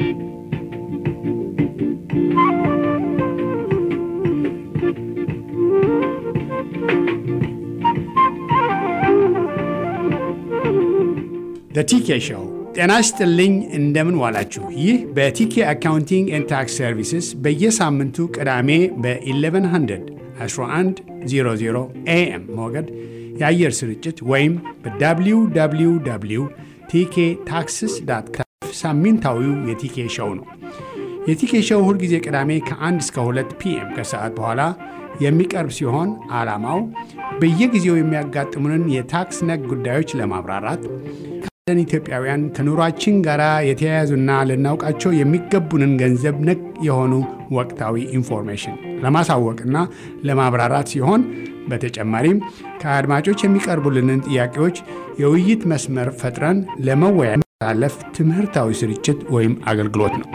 ቲኬ ሾው ጤና ይስጥልኝ። እንደምን ዋላችሁ? ይህ በቲኬ አካውንቲንግ ኤንድ ታክስ ሰርቪስስ በየሳምንቱ ቅዳሜ በ1100 1100 ኤኤም ሞገድ የአየር ስርጭት ወይም በwww ቲኬ ታክስስ ዳት ካም ሳምንታዊው የቲኬ ሾው ነው። የቲኬ ሾው ሁልጊዜ ቅዳሜ ከ1 እስከ 2 ፒኤም ከሰዓት በኋላ የሚቀርብ ሲሆን ዓላማው በየጊዜው የሚያጋጥሙንን የታክስ ነክ ጉዳዮች ለማብራራት ካለን ኢትዮጵያውያን ከኑሯችን ጋር የተያያዙና ልናውቃቸው የሚገቡንን ገንዘብ ነክ የሆኑ ወቅታዊ ኢንፎርሜሽን ለማሳወቅና ለማብራራት ሲሆን በተጨማሪም ከአድማጮች የሚቀርቡልንን ጥያቄዎች የውይይት መስመር ፈጥረን ለመወያ ለፍ ትምህርታዊ ስርጭት ወይም አገልግሎት ነው።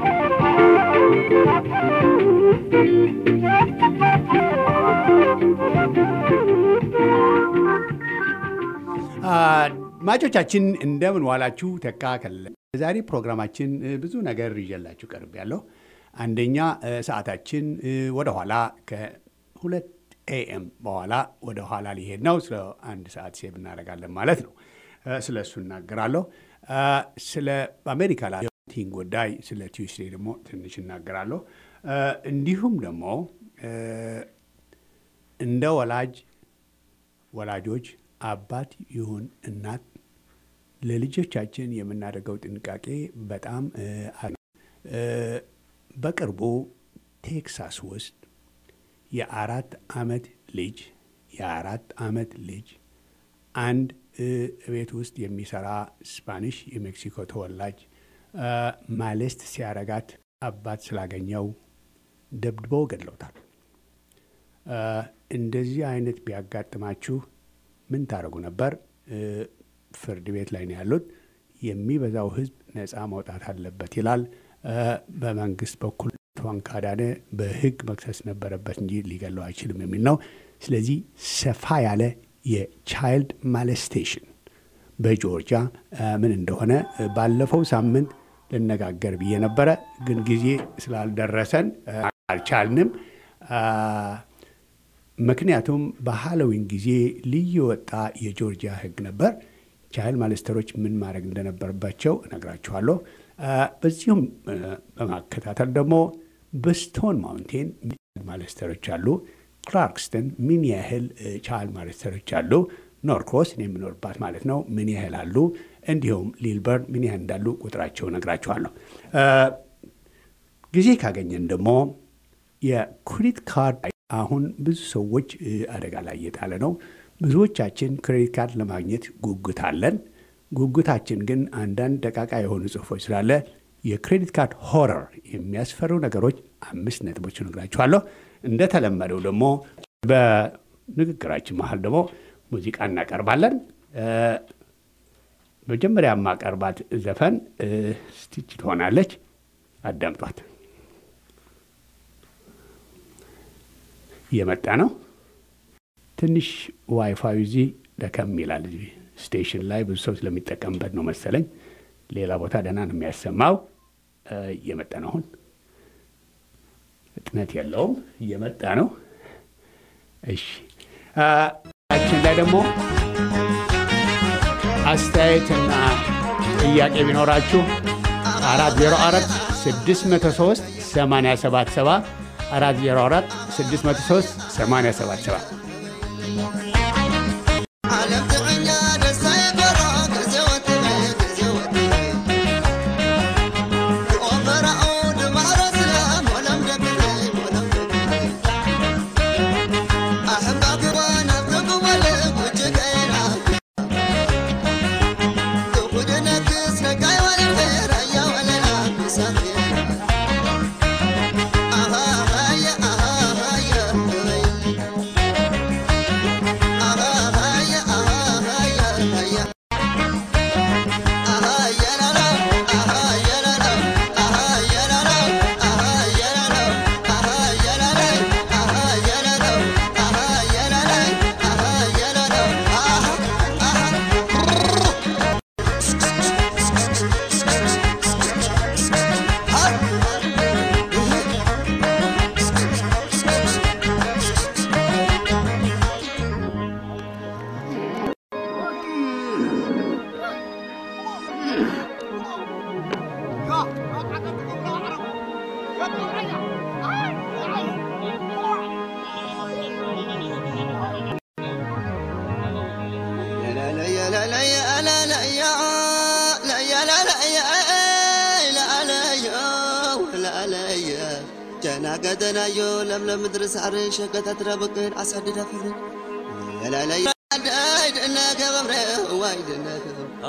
አድማጮቻችን እንደምን ዋላችሁ። ተካ ከለ ዛሬ ፕሮግራማችን ብዙ ነገር ይዤላችሁ ቀርብ ያለሁ አንደኛ ሰዓታችን ወደኋላ ከሁለት ኤኤም በኋላ ወደ ኋላ ሊሄድ ነው። ስለ አንድ ሰዓት ሴብ እናደርጋለን ማለት ነው። ስለ እሱ እናገራለሁ። ስለ አሜሪካ ላቲን ጉዳይ ስለ ቲዩስዴ ደግሞ ትንሽ እናገራለሁ። እንዲሁም ደግሞ እንደ ወላጅ ወላጆች አባት ይሁን እናት ለልጆቻችን የምናደርገው ጥንቃቄ በጣም በቅርቡ ቴክሳስ ውስጥ የአራት ዓመት ልጅ የአራት ዓመት ልጅ አንድ ቤት ውስጥ የሚሰራ ስፓኒሽ የሜክሲኮ ተወላጅ ማሌስት ሲያረጋት አባት ስላገኘው ደብድበው ገድለውታል። እንደዚህ አይነት ቢያጋጥማችሁ ምን ታደርጉ ነበር? ፍርድ ቤት ላይ ነው ያሉት። የሚበዛው ሕዝብ ነፃ መውጣት አለበት ይላል። በመንግስት በኩል ቷን ካዳነ በህግ መክሰስ ነበረበት እንጂ ሊገለው አይችልም የሚል ነው። ስለዚህ ሰፋ ያለ የቻይልድ ማለስቴሽን በጆርጂያ ምን እንደሆነ ባለፈው ሳምንት ልነጋገር ብዬ ነበረ፣ ግን ጊዜ ስላልደረሰን አልቻልንም። ምክንያቱም በሃሎዊን ጊዜ ልዩ ወጣ የጆርጂያ ህግ ነበር። ቻይልድ ማለስተሮች ምን ማድረግ እንደነበረባቸው እነግራችኋለሁ። በዚሁም በማከታተል ደግሞ በስቶን ማውንቴን ማለስተሮች አሉ። ክላርክስተን ምን ያህል ቻይልድ ማለስተሮች አሉ። ኖርክሮስ እኔ የምኖርባት ማለት ነው ምን ያህል አሉ። እንዲሁም ሊልበርን ምን ያህል እንዳሉ ቁጥራቸው እነግራችኋለሁ። ጊዜ ካገኘን ደግሞ የክሬዲት ካርድ አሁን ብዙ ሰዎች አደጋ ላይ እየጣለ ነው። ብዙዎቻችን ክሬዲት ካርድ ለማግኘት ጉጉት አለን። ጉጉታችን ግን አንዳንድ ደቃቃ የሆኑ ጽሁፎች ስላለ የክሬዲት ካርድ ሆረር የሚያስፈሩ ነገሮች አምስት ነጥቦች እነግራችኋለሁ። እንደተለመደው ደግሞ በንግግራችን መሀል ደግሞ ሙዚቃ እናቀርባለን። መጀመሪያ የማቀርባት ዘፈን ስቲች ትሆናለች። አዳምጧት። እየመጣ ነው። ትንሽ ዋይፋይ እዚህ ደከም ይላል። እዚህ ስቴሽን ላይ ብዙ ሰው ስለሚጠቀምበት ነው መሰለኝ። ሌላ ቦታ ደህና ነው የሚያሰማው። እየመጣ ነው። አሁን ፍጥነት የለውም። እየመጣ ነው። እሺ ችን ላይ ደግሞ አስተያየትና ጥያቄ ቢኖራችሁ አራት ዜሮ አራት ስድስት መቶ ሶስት ሰማንያ ሰባት ሰባ አራት ዜሮ አራት ስድስት መቶ ሶስት ሰማንያ ሰባት ሰባ Ah ገደናዮ ለምለም ምድሪ ሳዕሪ ሸገታት ረብቅን ዓሳድዳ ፍሪ ለላለይ ዳይ ድእነከ በምረ ዋይ ድእነከ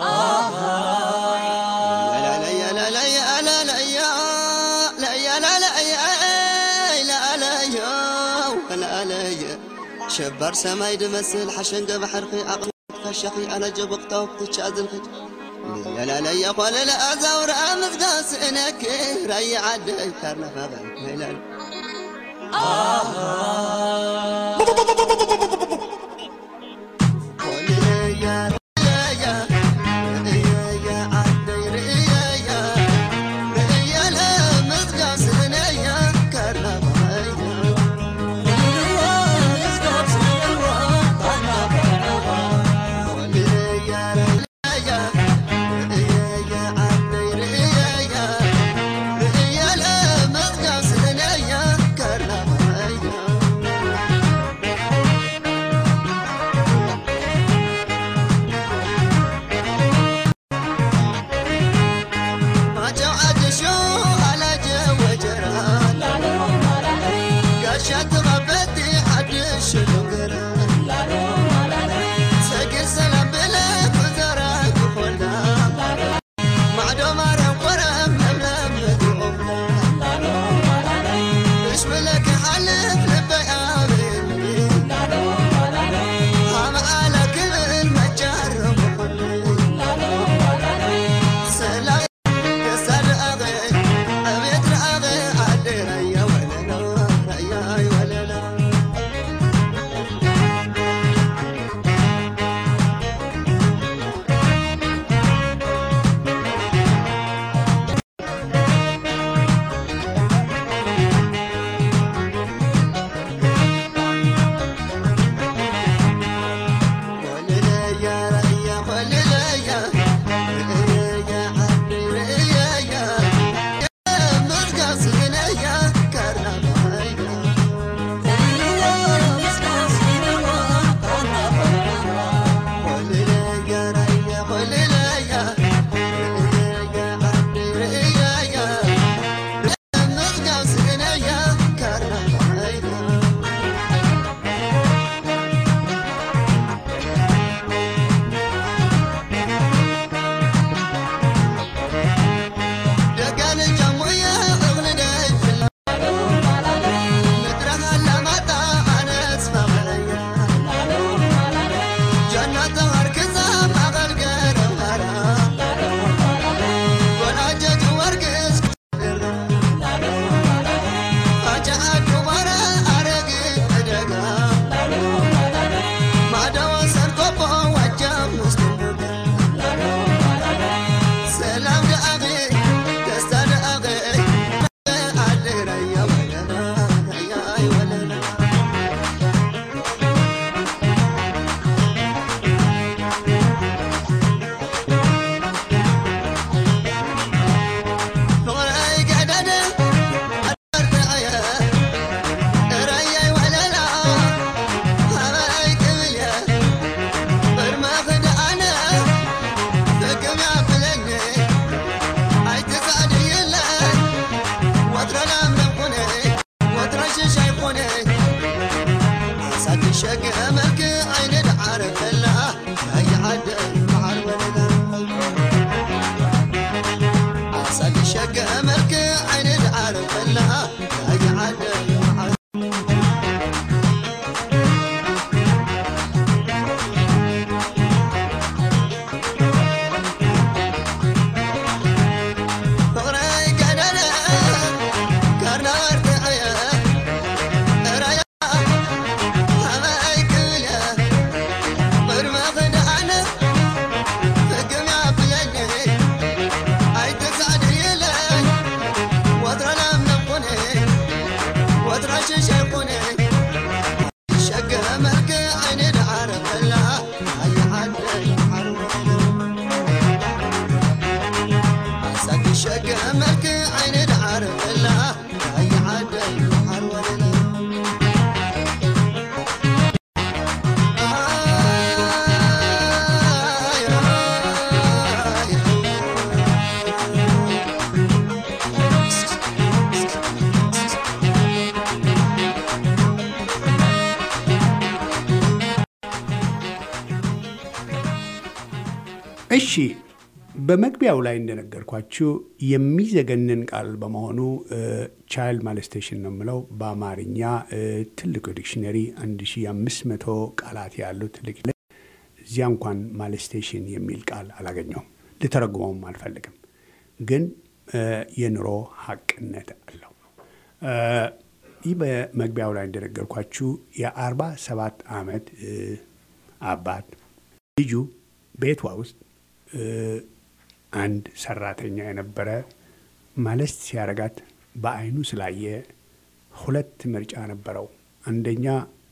ለላለይ ለላለይ ለላለይ ለላለይ ለላለይ ለላለይ ሸባር ሰማይ ድመስል ሓሸንገ ባሕርኺ ኣቕመት ካሻኺ ኣነ ጀበቕታው ክትቻዝልኺ ለላለይ ኮለለ ኣዛውራ ምዝጋስ እነክ ራይ ዓደይ ካርናፋ ይላል እሺ በመግቢያው ላይ እንደነገርኳችሁ የሚዘገንን ቃል በመሆኑ ቻይልድ ማለስቴሽን ነው የምለው። በአማርኛ ትልቁ ዲክሽነሪ 1500 ቃላት ያሉት ትልቅ እዚያ እንኳን ማለስቴሽን የሚል ቃል አላገኘውም። ልተረጉመውም አልፈልግም፣ ግን የኑሮ ሀቅነት አለው። ይህ በመግቢያው ላይ እንደነገርኳችሁ የአርባ ሰባት ዓመት አባት ልጁ ቤቷ ውስጥ አንድ ሰራተኛ የነበረ ማለት ሲያረጋት በአይኑ ስላየ ሁለት ምርጫ ነበረው። አንደኛ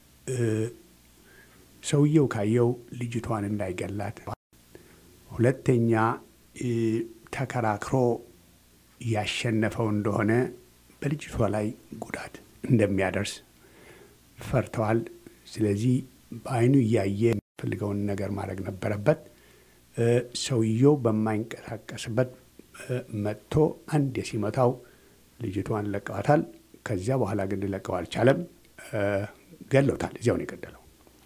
ሰውየው ካየው ልጅቷን እንዳይገላት፣ ሁለተኛ ተከራክሮ ያሸነፈው እንደሆነ በልጅቷ ላይ ጉዳት እንደሚያደርስ ፈርተዋል። ስለዚህ በአይኑ እያየ የሚፈልገውን ነገር ማድረግ ነበረበት። ሰውየው በማይንቀሳቀስበት መጥቶ አንድ የሲመታው ልጅቷን ለቀዋታል። ከዚያ በኋላ ግን ሊለቀው አልቻለም። ገለውታል። እዚያው ነው የገደለው።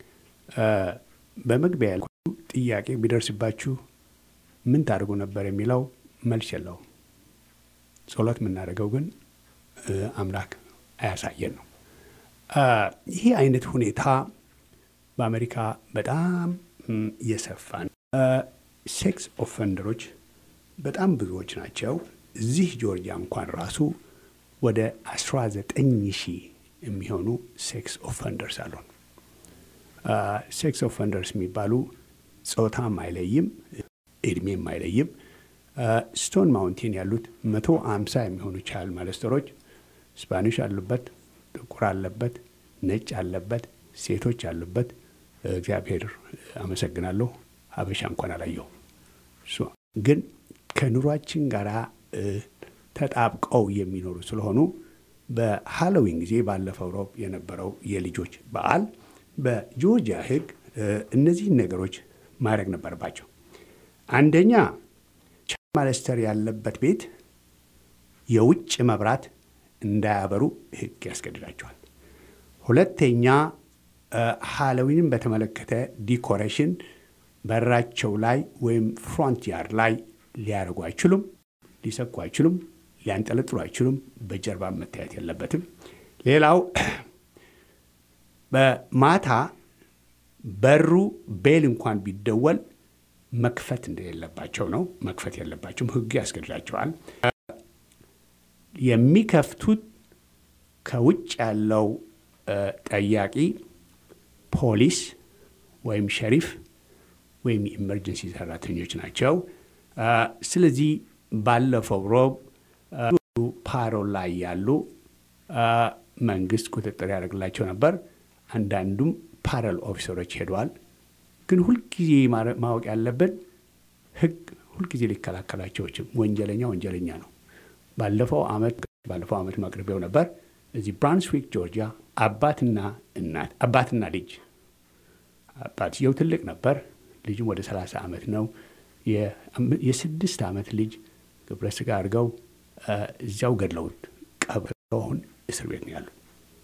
በመግቢያ ያልኩ ጥያቄ ቢደርስባችሁ ምን ታደርጉ ነበር የሚለው መልስ የለውም። ጸሎት የምናደርገው ግን አምላክ አያሳየን ነው። ይህ አይነት ሁኔታ በአሜሪካ በጣም እየሰፋ ነው። ሴክስ ኦፈንደሮች በጣም ብዙዎች ናቸው። እዚህ ጆርጂያ እንኳን ራሱ ወደ 19 ሺህ የሚሆኑ ሴክስ ኦፈንደርስ አሉን። ሴክስ ኦፈንደርስ የሚባሉ ጾታም አይለይም፣ እድሜም አይለይም። ስቶን ማውንቴን ያሉት መቶ አምሳ የሚሆኑ ቻይልድ ማለስተሮች ስፓኒሽ አሉበት፣ ጥቁር አለበት፣ ነጭ አለበት፣ ሴቶች አሉበት። እግዚአብሔር አመሰግናለሁ። ሀበሻ እንኳን አላየሁ። ግን ከኑሯችን ጋር ተጣብቀው የሚኖሩ ስለሆኑ በሃሎዊን ጊዜ ባለፈው ሮብ የነበረው የልጆች በዓል በጆርጂያ ሕግ እነዚህን ነገሮች ማድረግ ነበረባቸው። አንደኛ ማለስተር ያለበት ቤት የውጭ መብራት እንዳያበሩ ሕግ ያስገድዳቸዋል። ሁለተኛ ሃሎዊንን በተመለከተ ዲኮሬሽን በራቸው ላይ ወይም ፍሮንት ያርድ ላይ ሊያደርጉ አይችሉም፣ ሊሰኩ አይችሉም፣ ሊያንጠለጥሉ አይችሉም። በጀርባ መታየት የለበትም። ሌላው በማታ በሩ ቤል እንኳን ቢደወል መክፈት እንደሌለባቸው ነው። መክፈት የለባቸውም፣ ህጉ ያስገድዳቸዋል። የሚከፍቱት ከውጭ ያለው ጠያቂ ፖሊስ ወይም ሸሪፍ ወይም የኢመርጀንሲ ሰራተኞች ናቸው። ስለዚህ ባለፈው ሮብ ፓሮል ላይ ያሉ መንግስት ቁጥጥር ያደርግላቸው ነበር። አንዳንዱም ፓረል ኦፊሰሮች ሄደዋል። ግን ሁልጊዜ ማወቅ ያለብን ህግ ሁልጊዜ ሊከላከላቸው አይችልም። ወንጀለኛ ወንጀለኛ ነው። ባለፈው ዓመት ባለፈው ዓመት ማቅረቢያው ነበር እዚህ ብራንስዊክ ጆርጂያ አባትና እናት አባትና ልጅ አባትየው ትልቅ ነበር። ልጁም ወደ 30 ዓመት ነው። የስድስት ዓመት ልጅ ግብረ ስጋ አድርገው እዚያው ገድለውት ቀብረው አሁን እስር ቤት ነው ያሉት።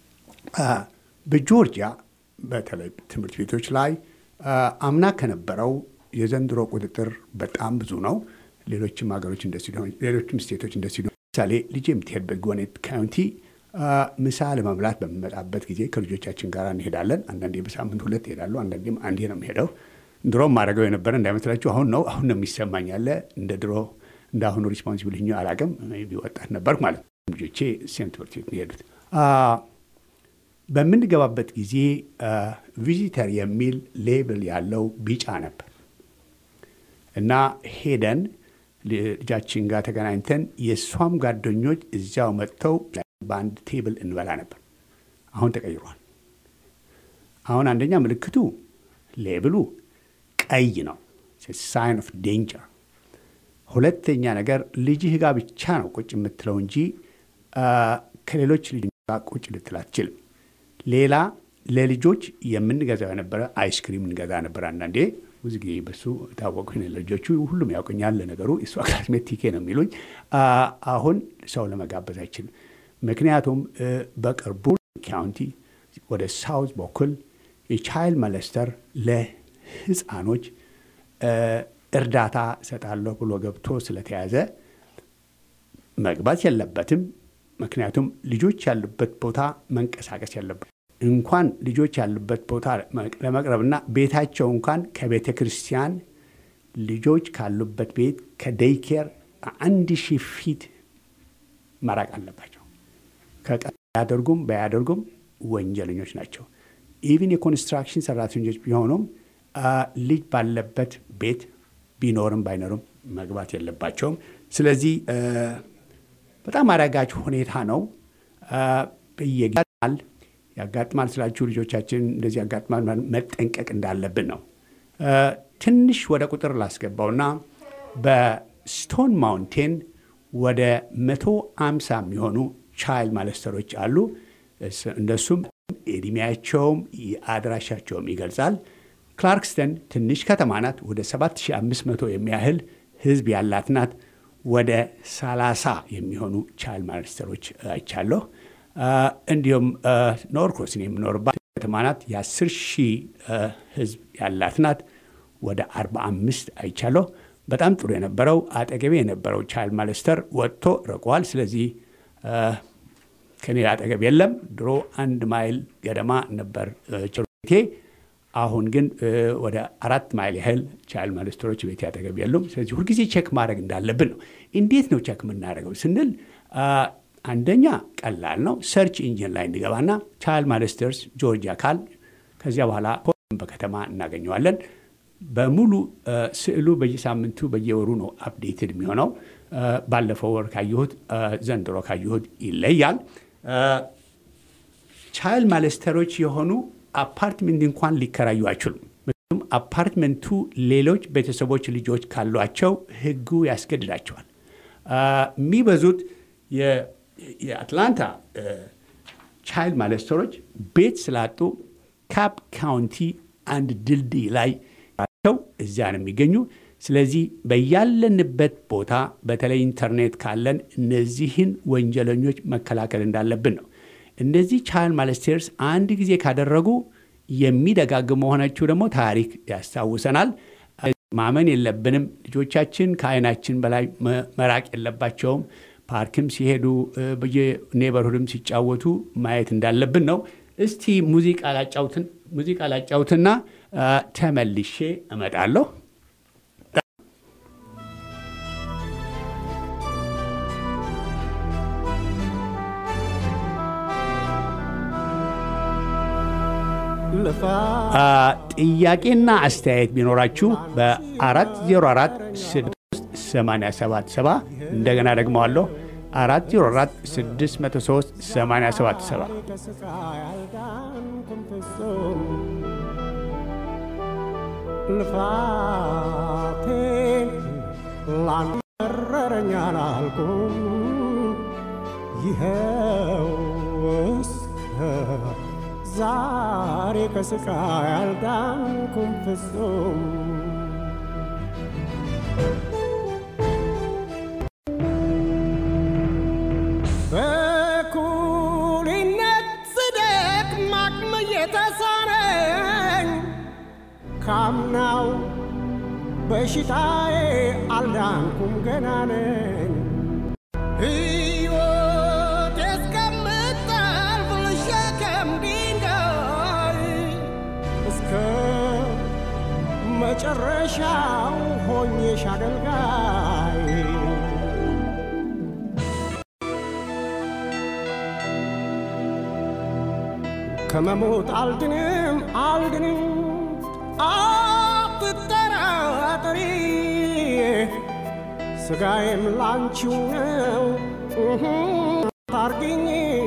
በጆርጂያ በተለይ ትምህርት ቤቶች ላይ አምና ከነበረው የዘንድሮ ቁጥጥር በጣም ብዙ ነው። ሌሎችም ሀገሮች እንደዚህ ሌሎችም ስቴቶች እንደዚህ ምሳሌ ልጅ የምትሄድበት ጎኔት ካውንቲ ምሳ ለመብላት በምመጣበት ጊዜ ከልጆቻችን ጋር እንሄዳለን። አንዳንዴ በሳምንት ሁለት ይሄዳሉ፣ አንዳንዴም አንዴ ነው የሚሄደው። ድሮም ማድረገው የነበረ እንዳይመስላችሁ አሁን ነው አሁን ነው የሚሰማኝ ያለ እንደ ድሮ እንደ አሁኑ ሪስፖንሲብል ኛ አላቅም ወጣት ነበርኩ ማለት ነው። ልጆቼ ሴንት ትምህርት ቤት የሄዱት በምንገባበት ጊዜ ቪዚተር የሚል ሌብል ያለው ቢጫ ነበር እና ሄደን ልጃችን ጋር ተገናኝተን የእሷም ጓደኞች እዚያው መጥተው በአንድ ቴብል እንበላ ነበር። አሁን ተቀይሯል። አሁን አንደኛ ምልክቱ ሌብሉ ቀይ ነው፣ ሳይን ኦፍ ዴንጀር። ሁለተኛ ነገር ልጅህ ጋር ብቻ ነው ቁጭ የምትለው እንጂ ከሌሎች ልጆች ጋር ቁጭ ልትል አትችልም። ሌላ ለልጆች የምንገዛው የነበረ አይስክሪም እንገዛ ነበር። አንዳንዴ ብዙ ጊዜ በሱ ታወቁ ልጆቹ ሁሉም ያውቀኛል። ለነገሩ እሷ ክላስሜት ቲኬ ነው የሚሉኝ። አሁን ሰው ለመጋበዝ አይችልም። ምክንያቱም በቅርቡ ካውንቲ ወደ ሳውዝ በኩል የቻይልድ መለስተር ለህፃኖች እርዳታ እሰጣለሁ ብሎ ገብቶ ስለተያዘ መግባት የለበትም። ምክንያቱም ልጆች ያሉበት ቦታ መንቀሳቀስ የለበት እንኳን ልጆች ያሉበት ቦታ ለመቅረብና ቤታቸው እንኳን ከቤተ ክርስቲያን ልጆች ካሉበት ቤት ከዴይኬር አንድ ሺህ ፊት መራቅ አለባቸው። ያደርጉም ባያደርጉም ወንጀለኞች ናቸው። ኢቭን የኮንስትራክሽን ሰራተኞች ቢሆኑም ልጅ ባለበት ቤት ቢኖርም ባይኖርም መግባት የለባቸውም። ስለዚህ በጣም አዳጋች ሁኔታ ነው። በየጊዜው ያጋጥማል ስላችሁ ልጆቻችን እንደዚህ ያጋጥማል መጠንቀቅ እንዳለብን ነው። ትንሽ ወደ ቁጥር ላስገባውና በስቶን ማውንቴን ወደ መቶ አምሳ የሚሆኑ ቻይልድ ማለስተሮች አሉ። እንደሱም እድሜያቸውም አድራሻቸውም ይገልጻል። ክላርክስተን ትንሽ ከተማ ናት። ወደ 7500 የሚያህል ህዝብ ያላት ናት። ወደ 30 የሚሆኑ ቻይልድ ማለስተሮች አይቻለሁ። እንዲሁም ኖርክሮስን የምኖርባት ከተማ ናት። የ10 ሺህ ህዝብ ያላት ናት። ወደ 45 አይቻለሁ። በጣም ጥሩ የነበረው አጠገቤ የነበረው ቻይልድ ማለስተር ወጥቶ ርቋል። ስለዚህ ከኔ አጠገብ የለም። ድሮ አንድ ማይል ገደማ ነበር ችሎቴ። አሁን ግን ወደ አራት ማይል ያህል ቻይልድ ማለስተሮች ቤት አጠገብ የሉም። ስለዚህ ሁልጊዜ ቼክ ማድረግ እንዳለብን ነው። እንዴት ነው ቼክ የምናደርገው ስንል አንደኛ ቀላል ነው። ሰርች ኢንጂን ላይ እንገባና ቻይልድ ማለስተርስ ጆርጂያ ካል ከዚያ በኋላ በከተማ እናገኘዋለን። በሙሉ ስዕሉ በየሳምንቱ በየወሩ ነው አፕዴትድ የሚሆነው። ባለፈው ወር ካየሁት ዘንድሮ ካየሁት ይለያል። ቻይልድ ማለስተሮች የሆኑ አፓርትመንት እንኳን ሊከራዩ አይችሉም። ምክንያቱም አፓርትመንቱ ሌሎች ቤተሰቦች ልጆች ካሏቸው ሕጉ ያስገድዳቸዋል። የሚበዙት የአትላንታ ቻይልድ ማለስተሮች ቤት ስላጡ ካፕ ካውንቲ አንድ ድልድይ ላይ ቸው እዚያ ነው የሚገኙ። ስለዚህ በያለንበት ቦታ በተለይ ኢንተርኔት ካለን እነዚህን ወንጀለኞች መከላከል እንዳለብን ነው። እነዚህ ቻይልድ ማለስቴርስ አንድ ጊዜ ካደረጉ የሚደጋግም መሆናቸው ደግሞ ታሪክ ያስታውሰናል። ማመን የለብንም። ልጆቻችን ከዓይናችን በላይ መራቅ የለባቸውም። ፓርክም ሲሄዱ በየኔበርሁድም ሲጫወቱ ማየት እንዳለብን ነው። እስቲ ሙዚቃ ላጫውትን ሙዚቃ ላጫውትና ተመልሼ እመጣለሁ። ጥያቄና አስተያየት ቢኖራችሁ በ404 687 እንደገና ደግመዋለሁ 404 603 877 ልፋቴን ላንመረረኝ አላልኩም ይኸው እስከ ዛሬ ከስቃይ አልዳንኩም ፍጹም በኩልነት ስደክም አቅም እየተሳነኝ ካምናው በሽታዬ አልዳንኩም ገና ነኝ ሕይወት እስከምታልፍ ልሸከም ድንጋይ እስከ መጨረሻው ሆኜሽ አገልጋይ ከመሞት አልድንም አልድንም አትጠራጠሪ ስጋዬም ላንቺው ነው ታርግኝ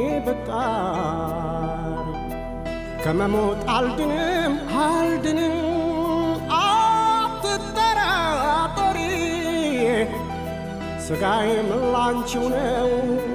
ብጣር ከመሞት አልድንም አልድንም አትጠራጠሪ ስጋዬም ላንቺው ነው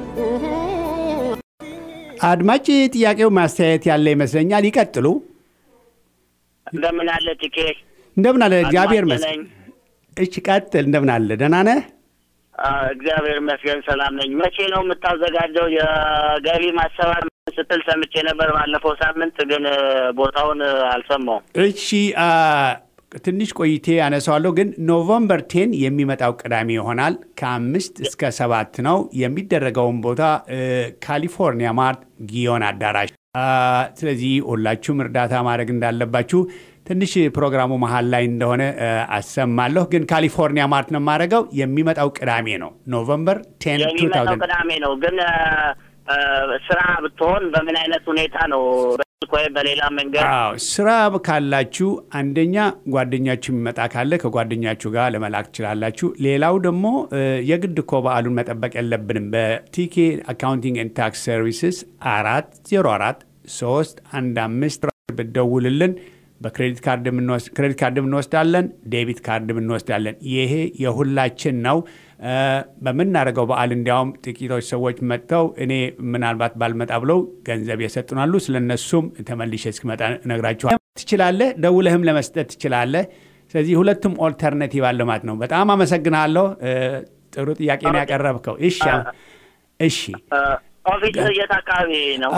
አድማጭ ጥያቄው ማስተያየት ያለ ይመስለኛል። ይቀጥሉ። እንደምን አለ ቲኬ? እንደምን አለ? እግዚአብሔር አድማጭ ይመስገን። ነኝ። እሺ ቀጥል። እንደምን አለ? ደህና ነህ? አዎ፣ እግዚአብሔር ይመስገን ሰላም ነኝ። መቼ ነው የምታዘጋጀው የገቢ ማሰባር ስትል ሰምቼ ነበር ባለፈው ሳምንት፣ ግን ቦታውን አልሰማውም። እሺ አ፣ ትንሽ ቆይቴ ያነሳዋለሁ፣ ግን ኖቨምበር ቴን የሚመጣው ቅዳሜ ይሆናል። ከአምስት እስከ ሰባት ነው የሚደረገውን ቦታ እ፣ ካሊፎርኒያ ማርት ጊዮን አዳራሽ። አ፣ ስለዚህ ሁላችሁም እርዳታ ማድረግ እንዳለባችሁ ትንሽ ፕሮግራሙ መሀል ላይ እንደሆነ እ፣ አሰማለሁ። ግን ካሊፎርኒያ ማርት ነው የማደርገው። የሚመጣው ቅዳሜ ነው ኖቨምበር ቴን የሚመጣው ቅዳሜ ነው። ግን አ፣ አ፣ ስራ ብትሆን በምን አይነት ሁኔታ ነው? በስልክ ወይም በሌላ መንገድ አዎ ስራ ካላችሁ አንደኛ ጓደኛችሁ የሚመጣ ካለ ከጓደኛችሁ ጋር ለመላክ ትችላላችሁ። ሌላው ደግሞ እ፣ የግድ እኮ በዓሉን መጠበቅ የለብንም። በቲኬ አካውንቲንግ ኤንድ ታክስ ሰርቪስስ አራት ዜሮ አራት ሶስት አንድ አምስት ብትደውልልን በክሬዲት ካርድ የምንወስድ ክሬዲት ካርድ እንወስዳለን፣ ዴቢት ካርድ እንወስዳለን። ይሄ የሁላችን ነው። እ፣ በምናደርገው በዓል እንዲያውም ጥቂቶች ሰዎች መጥተው እኔ ምናልባት ባልመጣ ብለው ገንዘብ የሰጡናሉ። ስለ እነሱም ተመልሼ እስክመጣ እነግራችኋለሁ። ትችላለህ፣ ደውለህም ለመስጠት ትችላለህ። ስለዚህ ሁለቱም ኦልተርኔቲቭ አለ ማለት ነው። በጣም አመሰግናለሁ። እ፣ ጥሩ ጥያቄ ነው ያቀረብከው። እሺ እሺ አ፣ ኦፊስ የት አካባቢ ነው?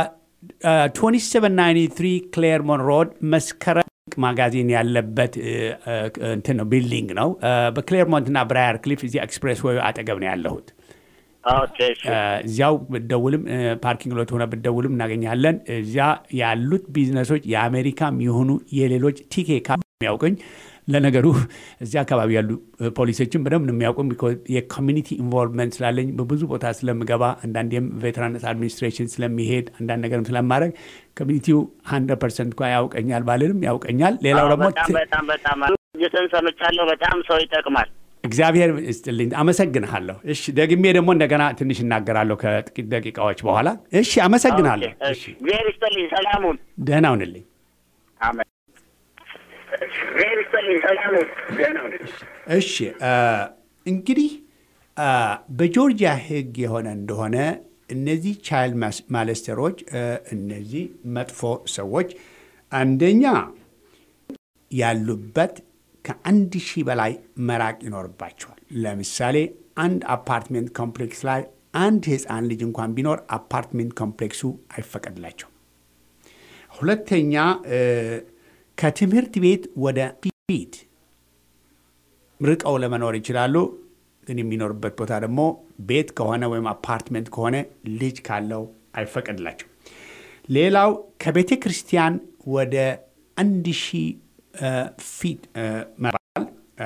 2793 ክሌርሞን ሮድ መስከረም ማጋዚን ያለበት እ፣ እ፣ እንትን ነው ቢልዲንግ ነው። እ፣ በክሌርሞንት እና ብራየር ክሊፍ እዚህ ኤክስፕሬስ ወይ አጠገብ ነው ያለሁት። ኦኬ፣ እሺ። እ፣ እዚያው ብትደውልም እ፣ ፓርኪንግ ሎት ሆነ ብትደውልም እናገኛለን። እዚያ ያሉት ቢዝነሶች የአሜሪካም የሆኑ የሌሎች ቲኬ ካ የሚያውቅኝ ለነገሩ እዚያ አካባቢ ያሉ እ፣ ፖሊሶችን በደንብ ነው የሚያውቁም። ቢኮዝ የኮሚኒቲ ኢንቮልቭመንት ስላለኝ በብዙ ቦታ ስለምገባ አንዳንዴም ቬተራንስ አድሚኒስትሬሽን ስለሚሄድ አንዳንድ ነገርም ስለማድረግ ኮሚኒቲው ሀንድረድ ፐርሰንት እንኳ ያውቀኛል ባልልም ያውቀኛል። ሌላው ደግሞ በጣም በጣም በጣም ዝትን ሰምቻለሁ። በጣም ሰው ይጠቅማል። እግዚአብሔር ይስጥልኝ፣ አመሰግንሃለሁ። እሺ ደግሜ ደግሞ እንደገና ትንሽ እናገራለሁ ከጥቂት ደቂቃዎች በኋላ። እሺ አመሰግናለሁ። ኦኬ፣ እሺ እግዚአብሔር ይስጥልኝ። ሰላሙን ደህና ሁንልኝ። አሜን። እግዚአብሔር ይስጥልኝ። ሰላሙን ደህና ሁንልኝ። እሺ አ፣ እንግዲህ አ፣ በጆርጂያ ሕግ የሆነ እንደሆነ እነዚህ ቻይልድ ማለስተሮች እነዚህ መጥፎ ሰዎች አንደኛ ያሉበት ከአንድ ሺህ በላይ መራቅ ይኖርባቸዋል። ለምሳሌ አንድ አፓርትሜንት ኮምፕሌክስ ላይ አንድ ሕፃን ልጅ እንኳን ቢኖር አፓርትሜንት ኮምፕሌክሱ አይፈቀድላቸውም። ሁለተኛ እ፣ ከትምህርት ቤት ወደ ፊት ርቀው ለመኖር ይችላሉ። ግን የሚኖርበት ቦታ ደግሞ ቤት ከሆነ ወይም አፓርትመንት ከሆነ ልጅ ካለው አይፈቀድላቸው። ሌላው ከቤተ ክርስቲያን ወደ አንድ ሺህ ፊት መራል፣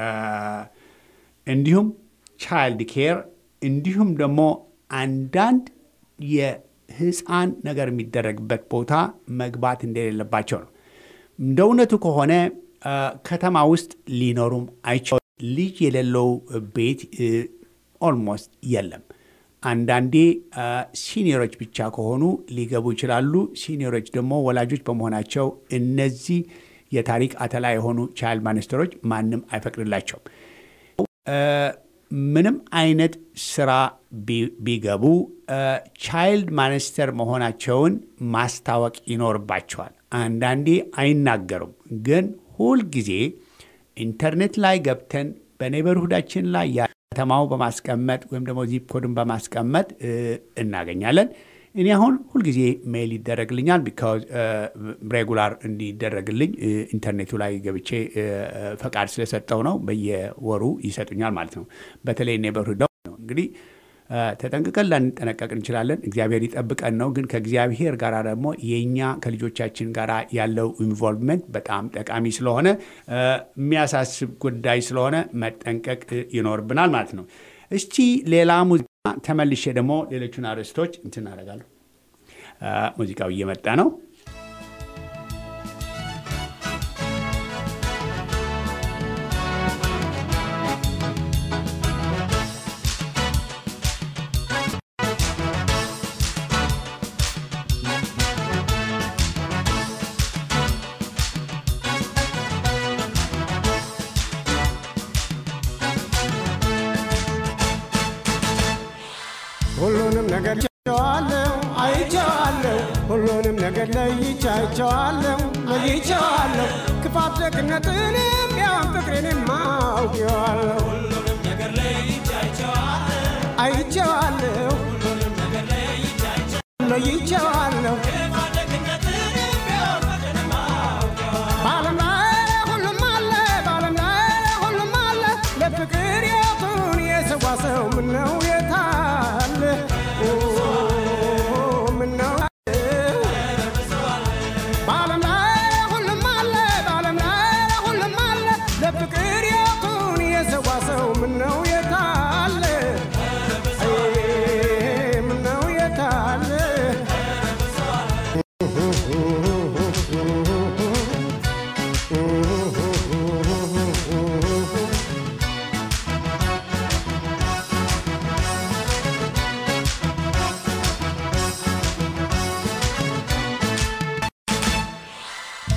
እንዲሁም ቻይልድ ኬር፣ እንዲሁም ደግሞ አንዳንድ የህፃን ነገር የሚደረግበት ቦታ መግባት እንደሌለባቸው ነው። እንደ እውነቱ ከሆነ አ፣ ከተማ ውስጥ ሊኖሩም አይችሉም። ልጅ የሌለው ቤት ኦልሞስት የለም። አንዳንዴ አ፣ ሲኒየሮች ብቻ ከሆኑ ሊገቡ ይችላሉ። ሲኒየሮች ደግሞ ወላጆች በመሆናቸው እነዚህ የታሪክ አተላ የሆኑ ቻይልድ ማነስተሮች ማንም አይፈቅድላቸውም። አ፣ ምንም አይነት ስራ ቢ- ቢገቡ ቻይልድ ማነስተር መሆናቸውን ማስታወቅ ይኖርባቸዋል። አንዳንዴ አይናገሩም፣ ግን ሁልጊዜ ኢንተርኔት ላይ ገብተን በኔበርሁዳችን ላይ ያ- ከተማው በማስቀመጥ ወይም ደግሞ ዚፕ ኮድን በማስቀመጥ እ፣ እናገኛለን። እኔ አሁን ሁልጊዜ ሜይል ይደረግልኛል ቢካዝ ሬጉላር እንዲደረግልኝ እ፣ ኢንተርኔቱ ላይ ገብቼ እ፣ ፈቃድ ስለሰጠው ነው። በየወሩ ይሰጡኛል ማለት ነው። በተለይ ኔበርሁድ ነው እንግዲህ እ፣ ተጠንቅቀን ላንጠነቀቅ እንችላለን። እግዚአብሔር ይጠብቀን ነው። ግን ከእግዚአብሔር ጋር ደግሞ የእኛ ከልጆቻችን ጋር ያለው ኢንቮልቭመንት በጣም ጠቃሚ ስለሆነ እ፣ የሚያሳስብ ጉዳይ ስለሆነ መጠንቀቅ እ፣ ይኖርብናል ማለት ነው። እስቲ ሌላ ሙዚቃ ተመልሼ ደግሞ ሌሎቹን አርዕስቶች እንትን አደርጋለሁ። እ፣ ሙዚቃው እየመጣ ነው። ሁሉንም ነገር ቸዋለሁ አይቼዋለሁ ሁሉንም ነገር ለይቼ አይቼዋለሁ ለይቼዋለሁ ክፋት ደግነትንም ያን ፍቅሬንም አውቄዋለሁ አይቼዋለሁ ለይቼዋለሁ በዓለም ላይ ሁሉም አለ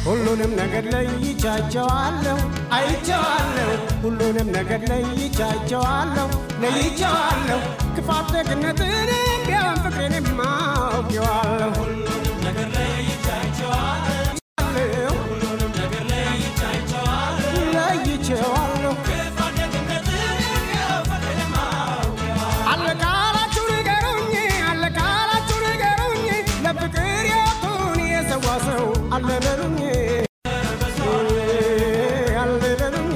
ሁሉንም ነገር ለይቻቸዋለሁ አይቼዋለሁ ሁሉንም ነገር ለይቻቸዋለሁ ለይቼዋለሁ ክፋት ደግነትን ቢያን ፍቅሬን ማውቄዋለሁ ለይቼዋለሁ አለቃላችሁ ንገሩኝ አለቃላችሁ ንገሩኝ ለፍቅር የቱን የሰዋ ሰው አለበሉኝ አለበሉኝ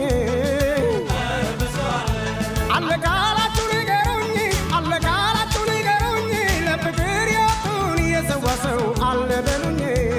አለቃላችሁ ንገሩኝ አለቃላችሁ ንገሩኝ ለፍቅር የቱን የሰዋ ሰው አለበሉኝ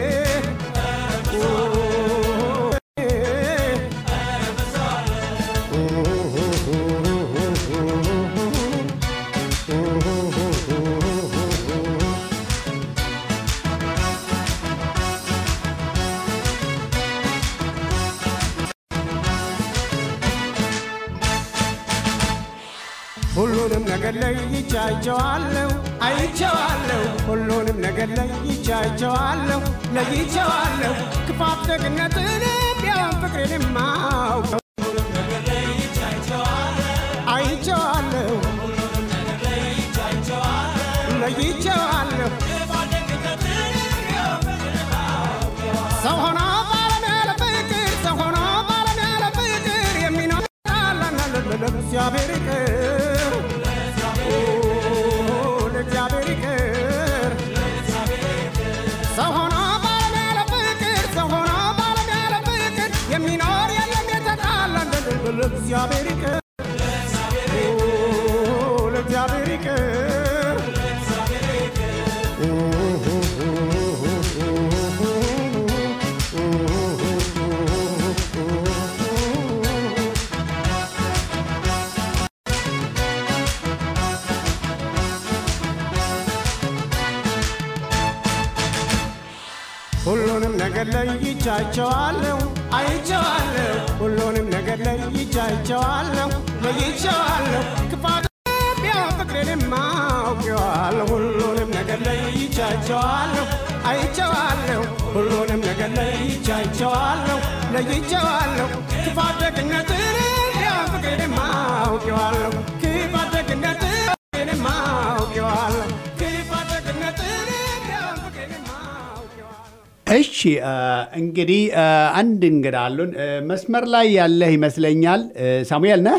ሁሉንም ነገር ለይቻቸዋለሁ አይቼዋለሁ ሁሉንም ነገር ለይቻቸዋለሁ ለይቼዋለሁ ክፋት ደግነትን ቢያን ፍቅሬን ማውቀው አይቼዋለሁ ለይቼዋለሁ ሰው ሆኖ ባለም ያለ ፍቅር ሰው ሆኖ ባለም ያለ ፍቅር የሚኖር ለእግዚአብሔር ይቅር ኦ፣ ለእግዚአብሔር ይቅር ሰው ሆኖ ባለም ያለ ፍቅር ሰው ሆኖ ባለም ያለ ፍቅር የሚኖር የለም የተጣላ ለእግዚአብሔር ይቅር ኦ፣ ለእግዚአብሔር ይቅር ሁሉንም ነገር ለይቻቸዋለሁ አይቼዋለሁ ሁሉንም ነገር ለይቻቸዋለሁ ለይቼዋለሁ ክፋት ቢያን ፍቅሬን ማውቄዋለሁ ሁሉንም ነገር ለይቻቸዋለሁ አይቼዋለሁ ሁሉንም ነገር ለይቻቸዋለሁ ለይቼዋለሁ ክፋት ደግነትን ቢያን ፍቅሬን ማውቄዋለሁ ክፋት ደግነትን ፍቅሬን ማውቄዋለሁ ክፋት ደግነትን ቢያን ፍቅሬን ማውቄዋለሁ እሺ አ፣ እንግዲህ አ፣ አንድ እንግዳ አሉን። አ፣ መስመር ላይ ያለህ ይመስለኛል። አ፣ ሳሙኤል ነህ?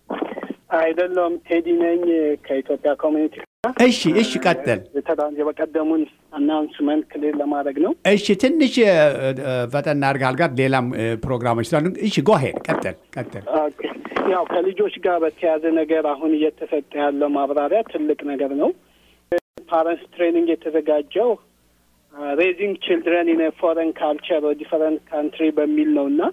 አይደለም ቴዲ ነኝ ከኢትዮጵያ ኮሚኒቲ እሺ፣ እሺ፣ ቀጥል። የተዳ- የበቀደሙን አናውንስመንት ክሊር ለማድረግ ነው። እሺ፣ ትንሽ አ፣ አ፣ ፈጠን አድርገሃል ጋር ሌላም አ፣ ፕሮግራሞች ስላሉ፣ እሺ፣ ጎሄድ ቀጥል፣ ቀጥል። ኦኬ። ያው ከልጆች ጋር በተያያዘ ነገር አሁን እየተሰጠ ያለው ማብራሪያ ትልቅ ነገር ነው። ፓረንትስ ትሬኒንግ የተዘጋጀው ሬዚንግ ችልድረን ኢን ፎረን ካልቸር ዲፈረንት ካንትሪ በሚል ነው እና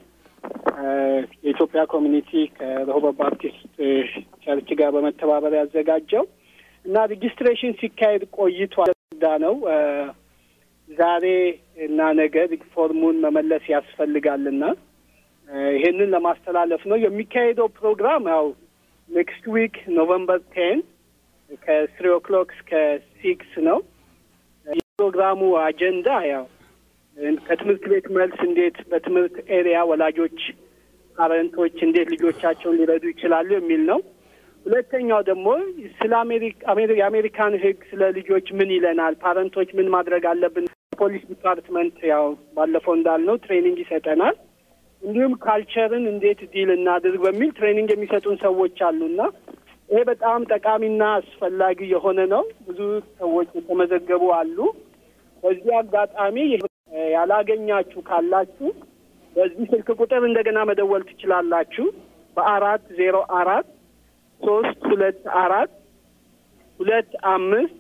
የኢትዮጵያ ኮሚኒቲ ከረሆቦት ባፕቲስት ቸርች ጋር በመተባበር ያዘጋጀው እና ሬጂስትሬሽን ሲካሄድ ቆይቷል ዳ ነው ዛሬ እና ነገ ፎርሙን መመለስ ያስፈልጋልና ይሄንን ለማስተላለፍ ነው የሚካሄደው ፕሮግራም ያው ኔክስት ዊክ ኖቨምበር ቴን ከስሪ ኦክሎክ እስከ ሲክስ ነው። የፕሮግራሙ አጀንዳ ያው ከትምህርት ቤት መልስ እንዴት በትምህርት ኤሪያ ወላጆች ፓረንቶች እንዴት ልጆቻቸውን ሊረዱ ይችላሉ የሚል ነው። ሁለተኛው ደግሞ ስለ የአሜሪካን ሕግ ስለ ልጆች ምን ይለናል፣ ፓረንቶች ምን ማድረግ አለብን። ፖሊስ ዲፓርትመንት ያው ባለፈው እንዳልነው ትሬኒንግ ይሰጠናል። እንዲሁም ካልቸርን እንዴት ዲል እናድርግ በሚል ትሬኒንግ የሚሰጡን ሰዎች አሉና ይሄ በጣም ጠቃሚና አስፈላጊ የሆነ ነው። ብዙ ሰዎች የተመዘገቡ አሉ። በዚህ አጋጣሚ ያላገኛችሁ ካላችሁ በዚህ ስልክ ቁጥር እንደገና መደወል ትችላላችሁ። በአራት ዜሮ አራት ሶስት ሁለት አራት ሁለት አምስት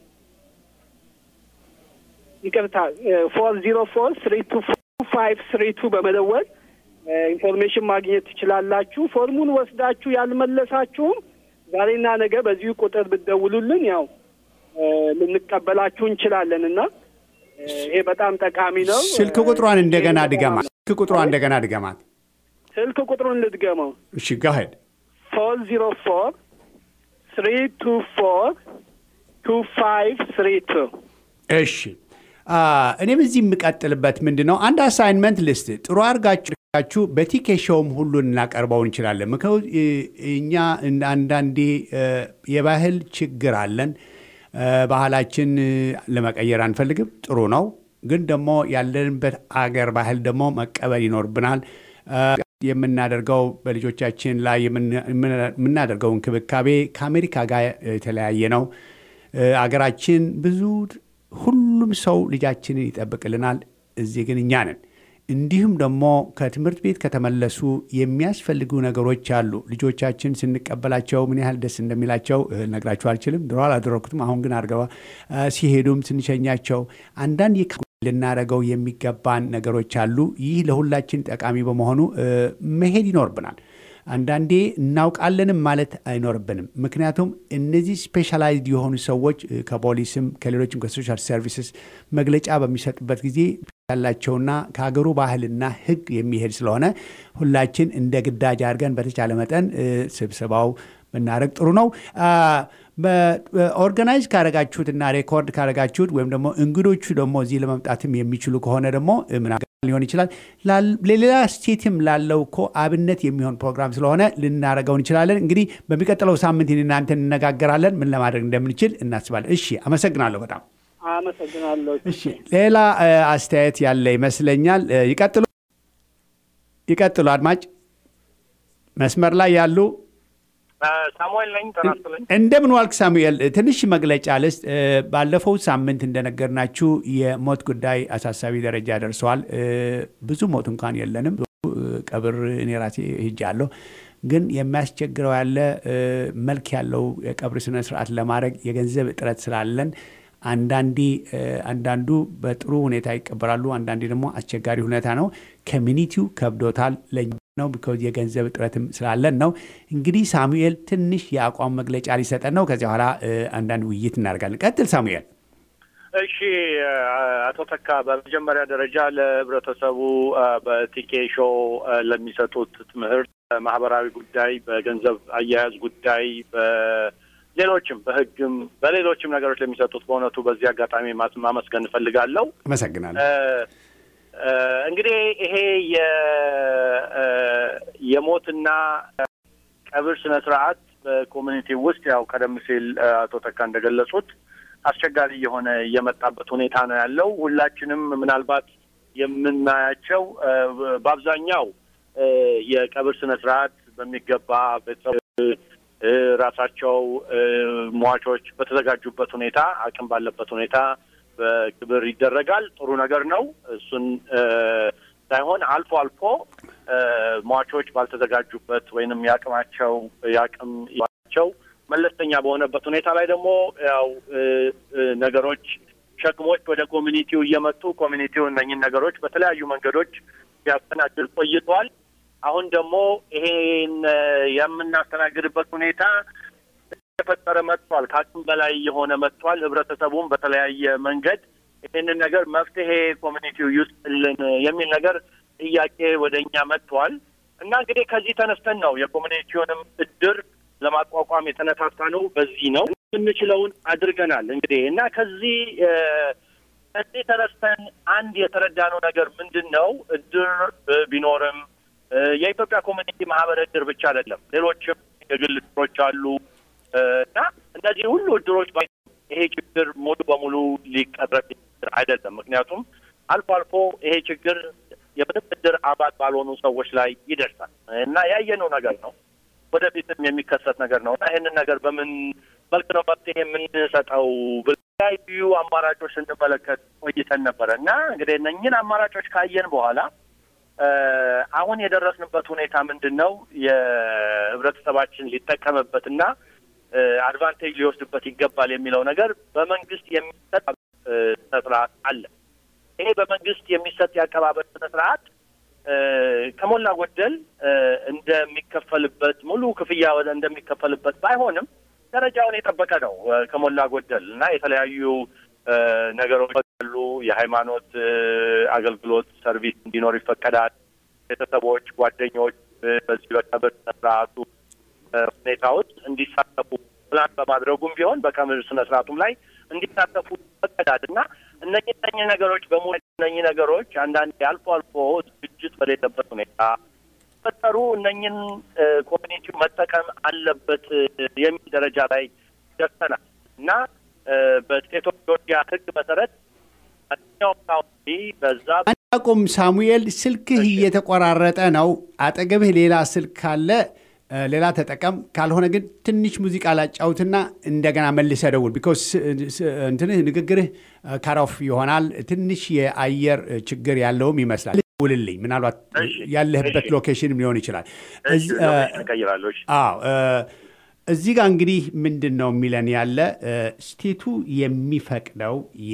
ይቅርታ ፎር ዚሮ ፎር ስሪ ቱ ፋይቭ ስሪ ቱ በመደወል ኢንፎርሜሽን ማግኘት ትችላላችሁ። ፎርሙን ወስዳችሁ ያልመለሳችሁም ዛሬና ነገ በዚሁ ቁጥር ብትደውሉልን ያው ልንቀበላችሁ እንችላለን እና ይሄ በጣም ጠቃሚ ነው። ስልክ ቁጥሯን እንደገና ድገማት። ስልክ ቁጥሯን እንደገና ድገማት። ስልክ ቁጥሩን ልድገመው። እሺ ጋሄድ ፎር ዚሮ ፎር ስሪ ቱ ፎር ቱ ፋይቭ ስሪ ቱ እሺ እኔም እዚህ የምቀጥልበት ምንድን ነው አንድ አሳይንመንት ልስት ጥሩ አድርጋችሁ በቲኬ ሾውም ሁሉን እናቀርበው እንችላለን። ምከው እኛ አንዳንዴ የባህል ችግር አለን። ባህላችን ለመቀየር አንፈልግም። ጥሩ ነው፣ ግን ደግሞ ያለንበት አገር ባህል ደግሞ መቀበል ይኖርብናል። የምናደርገው በልጆቻችን ላይ የምናደርገው እንክብካቤ ከአሜሪካ ጋር የተለያየ ነው። አገራችን ብዙ ሁሉም ሰው ልጃችንን ይጠብቅልናል። እዚህ ግን እኛ ነን። እንዲሁም ደግሞ ከትምህርት ቤት ከተመለሱ የሚያስፈልጉ ነገሮች አሉ። ልጆቻችን ስንቀበላቸው ምን ያህል ደስ እንደሚላቸው ነግራችሁ አልችልም። ድሮ አላደረኩትም፣ አሁን ግን አድርገዋ ሲሄዱም ስንሸኛቸው አንዳንድ ልናደርገው የሚገባን ነገሮች አሉ። ይህ ለሁላችን ጠቃሚ በመሆኑ መሄድ ይኖርብናል። አንዳንዴ እናውቃለንም ማለት አይኖርብንም። ምክንያቱም እነዚህ ስፔሻላይዝድ የሆኑ ሰዎች ከፖሊስም ከሌሎችም ከሶሻል ሰርቪስስ መግለጫ በሚሰጡበት ጊዜ ያላቸውና ከሀገሩ ባህልና ሕግ የሚሄድ ስለሆነ ሁላችን እንደ ግዳጅ አድርገን በተቻለ መጠን ስብሰባው ብናደርግ ጥሩ ነው። ኦርጋናይዝ ካረጋችሁትና ሬኮርድ ካረጋችሁት ወይም ደግሞ እንግዶቹ ደግሞ እዚህ ለመምጣትም የሚችሉ ከሆነ ደግሞ ሊሆን ይችላል። ለሌላ ስቴትም ላለው እኮ አብነት የሚሆን ፕሮግራም ስለሆነ ልናደርገው እንችላለን። እንግዲህ በሚቀጥለው ሳምንት እናንተ እንነጋገራለን፣ ምን ለማድረግ እንደምንችል እናስባለን። እሺ፣ አመሰግናለሁ በጣም አመሰግናለሁ። እሺ፣ ሌላ አስተያየት ያለ ይመስለኛል። ይቀጥሉ ይቀጥሉ። አድማጭ መስመር ላይ ያሉ ሳሙኤል ነኝ። ተናስለኝ እንደምን ዋልክ ሳሙኤል? ትንሽ መግለጫ ልስጥ። ባለፈው ሳምንት እንደነገርናችሁ የሞት ጉዳይ አሳሳቢ ደረጃ ደርሰዋል። ብዙ ሞት እንኳን የለንም። ቀብር እኔ ራሴ ሄጃለሁ። ግን የሚያስቸግረው ያለ መልክ ያለው የቀብር ስነ ስርዓት ለማድረግ የገንዘብ እጥረት ስላለን አንዳንዴ አንዳንዱ በጥሩ ሁኔታ ይቀበራሉ፣ አንዳንዴ ደግሞ አስቸጋሪ ሁኔታ ነው። ኮሚኒቲው ከብዶታል ለኛ ነው ቢኮዝ የገንዘብ እጥረትም ስላለን ነው። እንግዲህ ሳሙኤል ትንሽ የአቋም መግለጫ ሊሰጠን ነው። ከዚያ በኋላ አንዳንድ ውይይት እናደርጋለን። ቀጥል ሳሙኤል። እሺ አቶ ተካ፣ በመጀመሪያ ደረጃ ለህብረተሰቡ በቲኬ ሾው ለሚሰጡት ትምህርት ማህበራዊ ጉዳይ፣ በገንዘብ አያያዝ ጉዳይ፣ በሌሎችም በህግም በሌሎችም ነገሮች ለሚሰጡት በእውነቱ በዚህ አጋጣሚ ማመስገን እፈልጋለሁ። አመሰግናለሁ። እንግዲህ ይሄ የሞትና ቀብር ስነ ስርዓት በኮሚኒቲ ውስጥ ያው ቀደም ሲል አቶ ተካ እንደገለጹት አስቸጋሪ የሆነ የመጣበት ሁኔታ ነው ያለው። ሁላችንም ምናልባት የምናያቸው በአብዛኛው የቀብር ስነ ስርዓት በሚገባ ቤተሰብ ራሳቸው ሟቾች በተዘጋጁበት ሁኔታ አቅም ባለበት ሁኔታ በክብር ይደረጋል። ጥሩ ነገር ነው። እሱን ሳይሆን አልፎ አልፎ ሟቾች ባልተዘጋጁበት ወይንም የአቅማቸው የአቅም ቸው መለስተኛ በሆነበት ሁኔታ ላይ ደግሞ ያው ነገሮች ሸክሞች ወደ ኮሚኒቲው እየመጡ ኮሚኒቲው እነኝን ነገሮች በተለያዩ መንገዶች ሲያስተናግድ ቆይቷል። አሁን ደግሞ ይሄን የምናስተናግድበት ሁኔታ የተፈጠረ መጥቷል። ከአቅም በላይ የሆነ መጥቷል። ህብረተሰቡም በተለያየ መንገድ ይህንን ነገር መፍትሄ ኮሚኒቲው ይስጥልን የሚል ነገር ጥያቄ ወደ እኛ መጥቷል እና እንግዲህ ከዚህ ተነስተን ነው የኮሚኒቲውንም እድር ለማቋቋም የተነሳሳ ነው። በዚህ ነው የምንችለውን አድርገናል። እንግዲህ እና ከዚህ ከዚህ ተነስተን አንድ የተረዳነው ነገር ምንድን ነው? እድር ቢኖርም የኢትዮጵያ ኮሚኒቲ ማህበር እድር ብቻ አይደለም፣ ሌሎችም የግል እድሮች አሉ እና እነዚህ ሁሉ እድሮች ይሄ ችግር ሙሉ በሙሉ ሊቀረፍ አይደለም። ምክንያቱም አልፎ አልፎ ይሄ ችግር የምንም እድር አባል ባልሆኑ ሰዎች ላይ ይደርሳል እና ያየነው ነገር ነው። ወደፊትም የሚከሰት ነገር ነው እና ይህንን ነገር በምን መልክ ነው መፍትሄ የምንሰጠው የተለያዩ አማራጮች ስንመለከት ቆይተን ነበረ እና እንግዲህ እነኝን አማራጮች ካየን በኋላ አሁን የደረስንበት ሁኔታ ምንድን ነው? የህብረተሰባችን ሊጠቀምበትና አድቫንቴጅ ሊወስድበት ይገባል የሚለው ነገር በመንግስት የሚሰጥ ስነ ስርዓት አለ። ይሄ በመንግስት የሚሰጥ የአቀባበል ስነ ስርዓት ከሞላ ጎደል እንደሚከፈልበት ሙሉ ክፍያ ወደ እንደሚከፈልበት ባይሆንም ደረጃውን የጠበቀ ነው ከሞላ ጎደል እና የተለያዩ ነገሮች አሉ። የሃይማኖት አገልግሎት ሰርቪስ እንዲኖር ይፈቀዳል። ቤተሰቦች፣ ጓደኞች በዚህ በቀብር ስነ ስርዓቱ ሁኔታ ውስጥ እንዲሳተፉ ፕላን በማድረጉም ቢሆን በቀብር ስነ ስርዓቱም ላይ እንዲሳተፉ ይፈቀዳል እና እነኚህ እነኚህ ነገሮች በሙሉ እነኚህ ነገሮች አንዳንድ አልፎ አልፎ ዝግጅት በሌለበት ሁኔታ ፈጠሩ እነኝን ኮሚኒቲው መጠቀም አለበት የሚል ደረጃ ላይ ደርሰናል እና በስቴት ኦፍ ጆርጂያ ሕግ መሰረት ማንኛውም ካውንቲ በዛ አቁም ሳሙኤል፣ ስልክህ እየተቆራረጠ ነው። አጠገብህ ሌላ ስልክ ካለ ሌላ ተጠቀም። ካልሆነ ግን ትንሽ ሙዚቃ ላጫውትና እንደገና መልሰ ደውል። ቢኮዝ እንትንህ ንግግርህ ካሮፍ ይሆናል። ትንሽ የአየር ችግር ያለውም ይመስላል። ውልልኝ ምናልባት ያለህበት ሎኬሽንም ሊሆን ይችላል። ቀይራለሁ። አዎ እዚህ ጋር እንግዲህ ምንድን ነው የሚለን ያለ ስቴቱ የሚፈቅደው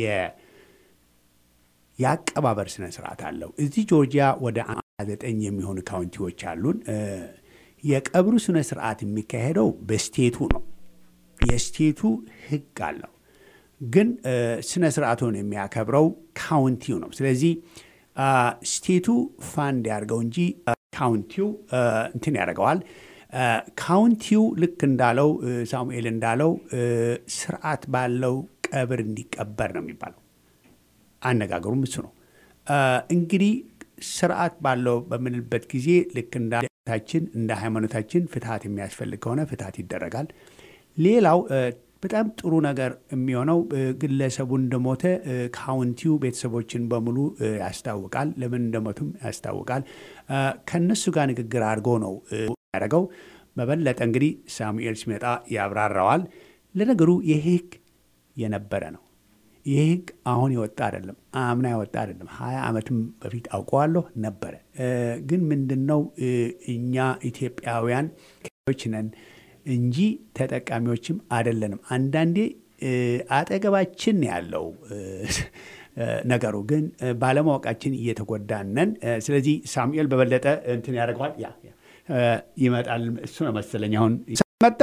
የአቀባበር ስነ ስርዓት አለው። እዚህ ጆርጂያ ወደ ዘጠኝ የሚሆኑ ካውንቲዎች አሉን። የቀብሩ ስነ ስርዓት የሚካሄደው በስቴቱ ነው። የስቴቱ ህግ አለው። ግን ስነ ስርዓቱን የሚያከብረው ካውንቲው ነው። ስለዚህ ስቴቱ ፋንድ ያደርገው እንጂ ካውንቲው እንትን ያደርገዋል። ካውንቲው ልክ እንዳለው ሳሙኤል እንዳለው ስርዓት ባለው ቀብር እንዲቀበር ነው የሚባለው። አነጋገሩም እሱ ነው። እንግዲህ ስርዓት ባለው በምንልበት ጊዜ ልክ እንዳታችን እንደ ሃይማኖታችን ፍትሀት የሚያስፈልግ ከሆነ ፍትሀት ይደረጋል። ሌላው በጣም ጥሩ ነገር የሚሆነው ግለሰቡ እንደሞተ ካውንቲው ቤተሰቦችን በሙሉ ያስታውቃል። ለምን እንደሞቱም ያስታውቃል። ከእነሱ ጋር ንግግር አድርጎ ነው ያደረገው። በበለጠ እንግዲህ ሳሙኤል ሲመጣ ያብራራዋል። ለነገሩ ይህ ህግ የነበረ ነው። ይህ ህግ አሁን የወጣ አይደለም፣ አምና የወጣ አይደለም። ሀያ ዓመትም በፊት አውቀዋለሁ ነበረ። ግን ምንድን ነው እኛ ኢትዮጵያውያን ዎች ነን እንጂ ተጠቃሚዎችም አይደለንም። አንዳንዴ አጠገባችን ያለው ነገሩ ግን ባለማወቃችን እየተጎዳነን። ስለዚህ ሳሙኤል በበለጠ እንትን ያደርገዋል። ያ ይመጣል። እሱ ነው መሰለኝ አሁን መጣ።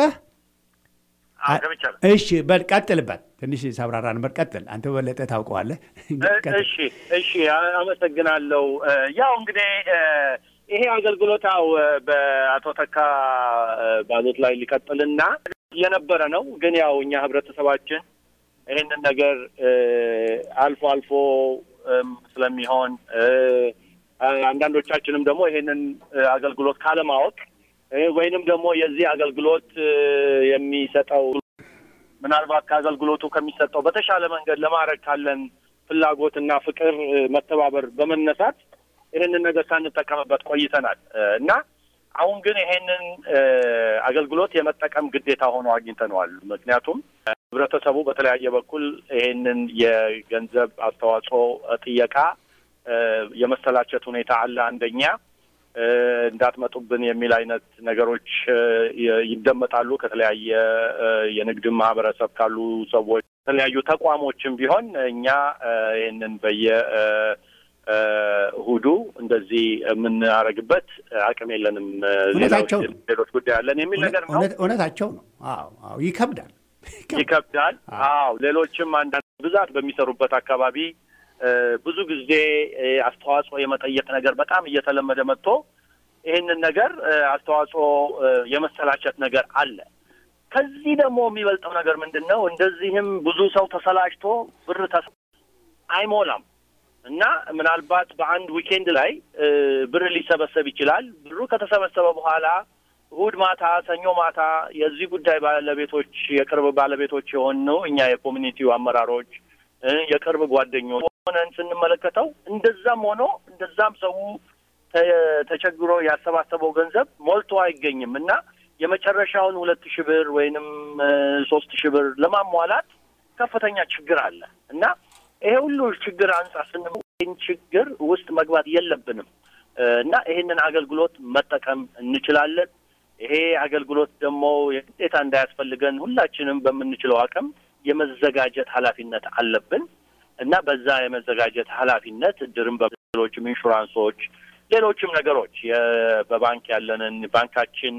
እሺ በል ቀጥልበት። ትንሽ ሳብራራ ነበር። ቀጥል አንተ በበለጠ ታውቀዋለህ። እሺ እሺ፣ አመሰግናለሁ። ያው እንግዲህ ይሄ አገልግሎታው በአቶ ተካ ባሉት ላይ ሊቀጥልና የነበረ ነው። ግን ያው እኛ ህብረተሰባችን ይህንን ነገር አልፎ አልፎ ስለሚሆን አንዳንዶቻችንም ደግሞ ይሄንን አገልግሎት ካለማወቅ ወይንም ደግሞ የዚህ አገልግሎት የሚሰጠው ምናልባት ከአገልግሎቱ ከሚሰጠው በተሻለ መንገድ ለማድረግ ካለን ፍላጎትና ፍቅር መተባበር በመነሳት ይህንን ነገር ሳንጠቀምበት ቆይተናል እና አሁን ግን ይሄንን አገልግሎት የመጠቀም ግዴታ ሆኖ አግኝተነዋል። ምክንያቱም ህብረተሰቡ በተለያየ በኩል ይሄንን የገንዘብ አስተዋጽኦ ጥየቃ የመሰላቸት ሁኔታ አለ። አንደኛ እንዳትመጡብን የሚል አይነት ነገሮች ይደመጣሉ ከተለያየ የንግድ ማህበረሰብ ካሉ ሰዎች፣ የተለያዩ ተቋሞችም ቢሆን እኛ ይህንን በየ እሁዱ እንደዚህ የምናደርግበት አቅም የለንም፣ ሌሎች ጉዳይ አለን የሚል ነገር ነው። እውነታቸው ነው። አዎ ይከብዳል፣ ይከብዳል። አዎ ሌሎችም አንዳንድ ብዛት በሚሰሩበት አካባቢ ብዙ ጊዜ አስተዋጽኦ የመጠየቅ ነገር በጣም እየተለመደ መጥቶ ይህንን ነገር አስተዋጽኦ የመሰላቸት ነገር አለ። ከዚህ ደግሞ የሚበልጠው ነገር ምንድን ነው? እንደዚህም ብዙ ሰው ተሰላችቶ ብር አይሞላም እና ምናልባት በአንድ ዊኬንድ ላይ ብር ሊሰበሰብ ይችላል። ብሩ ከተሰበሰበ በኋላ እሁድ ማታ፣ ሰኞ ማታ የዚህ ጉዳይ ባለቤቶች የቅርብ ባለቤቶች የሆነው እኛ የኮሚኒቲው አመራሮች የቅርብ ጓደኞች ሆነን ስንመለከተው እንደዛም ሆኖ እንደዛም ሰው ተቸግሮ ያሰባሰበው ገንዘብ ሞልቶ አይገኝም እና የመጨረሻውን ሁለት ሺህ ብር ወይንም ሶስት ሺህ ብር ለማሟላት ከፍተኛ ችግር አለ እና ይሄ ሁሉ ችግር አንጻር ስን ችግር ውስጥ መግባት የለብንም እና ይሄንን አገልግሎት መጠቀም እንችላለን። ይሄ አገልግሎት ደግሞ የግዴታ እንዳያስፈልገን ሁላችንም በምንችለው አቅም የመዘጋጀት ኃላፊነት አለብን እና በዛ የመዘጋጀት ኃላፊነት እድርም በሌሎችም ኢንሹራንሶች፣ ሌሎችም ነገሮች በባንክ ያለንን ባንካችን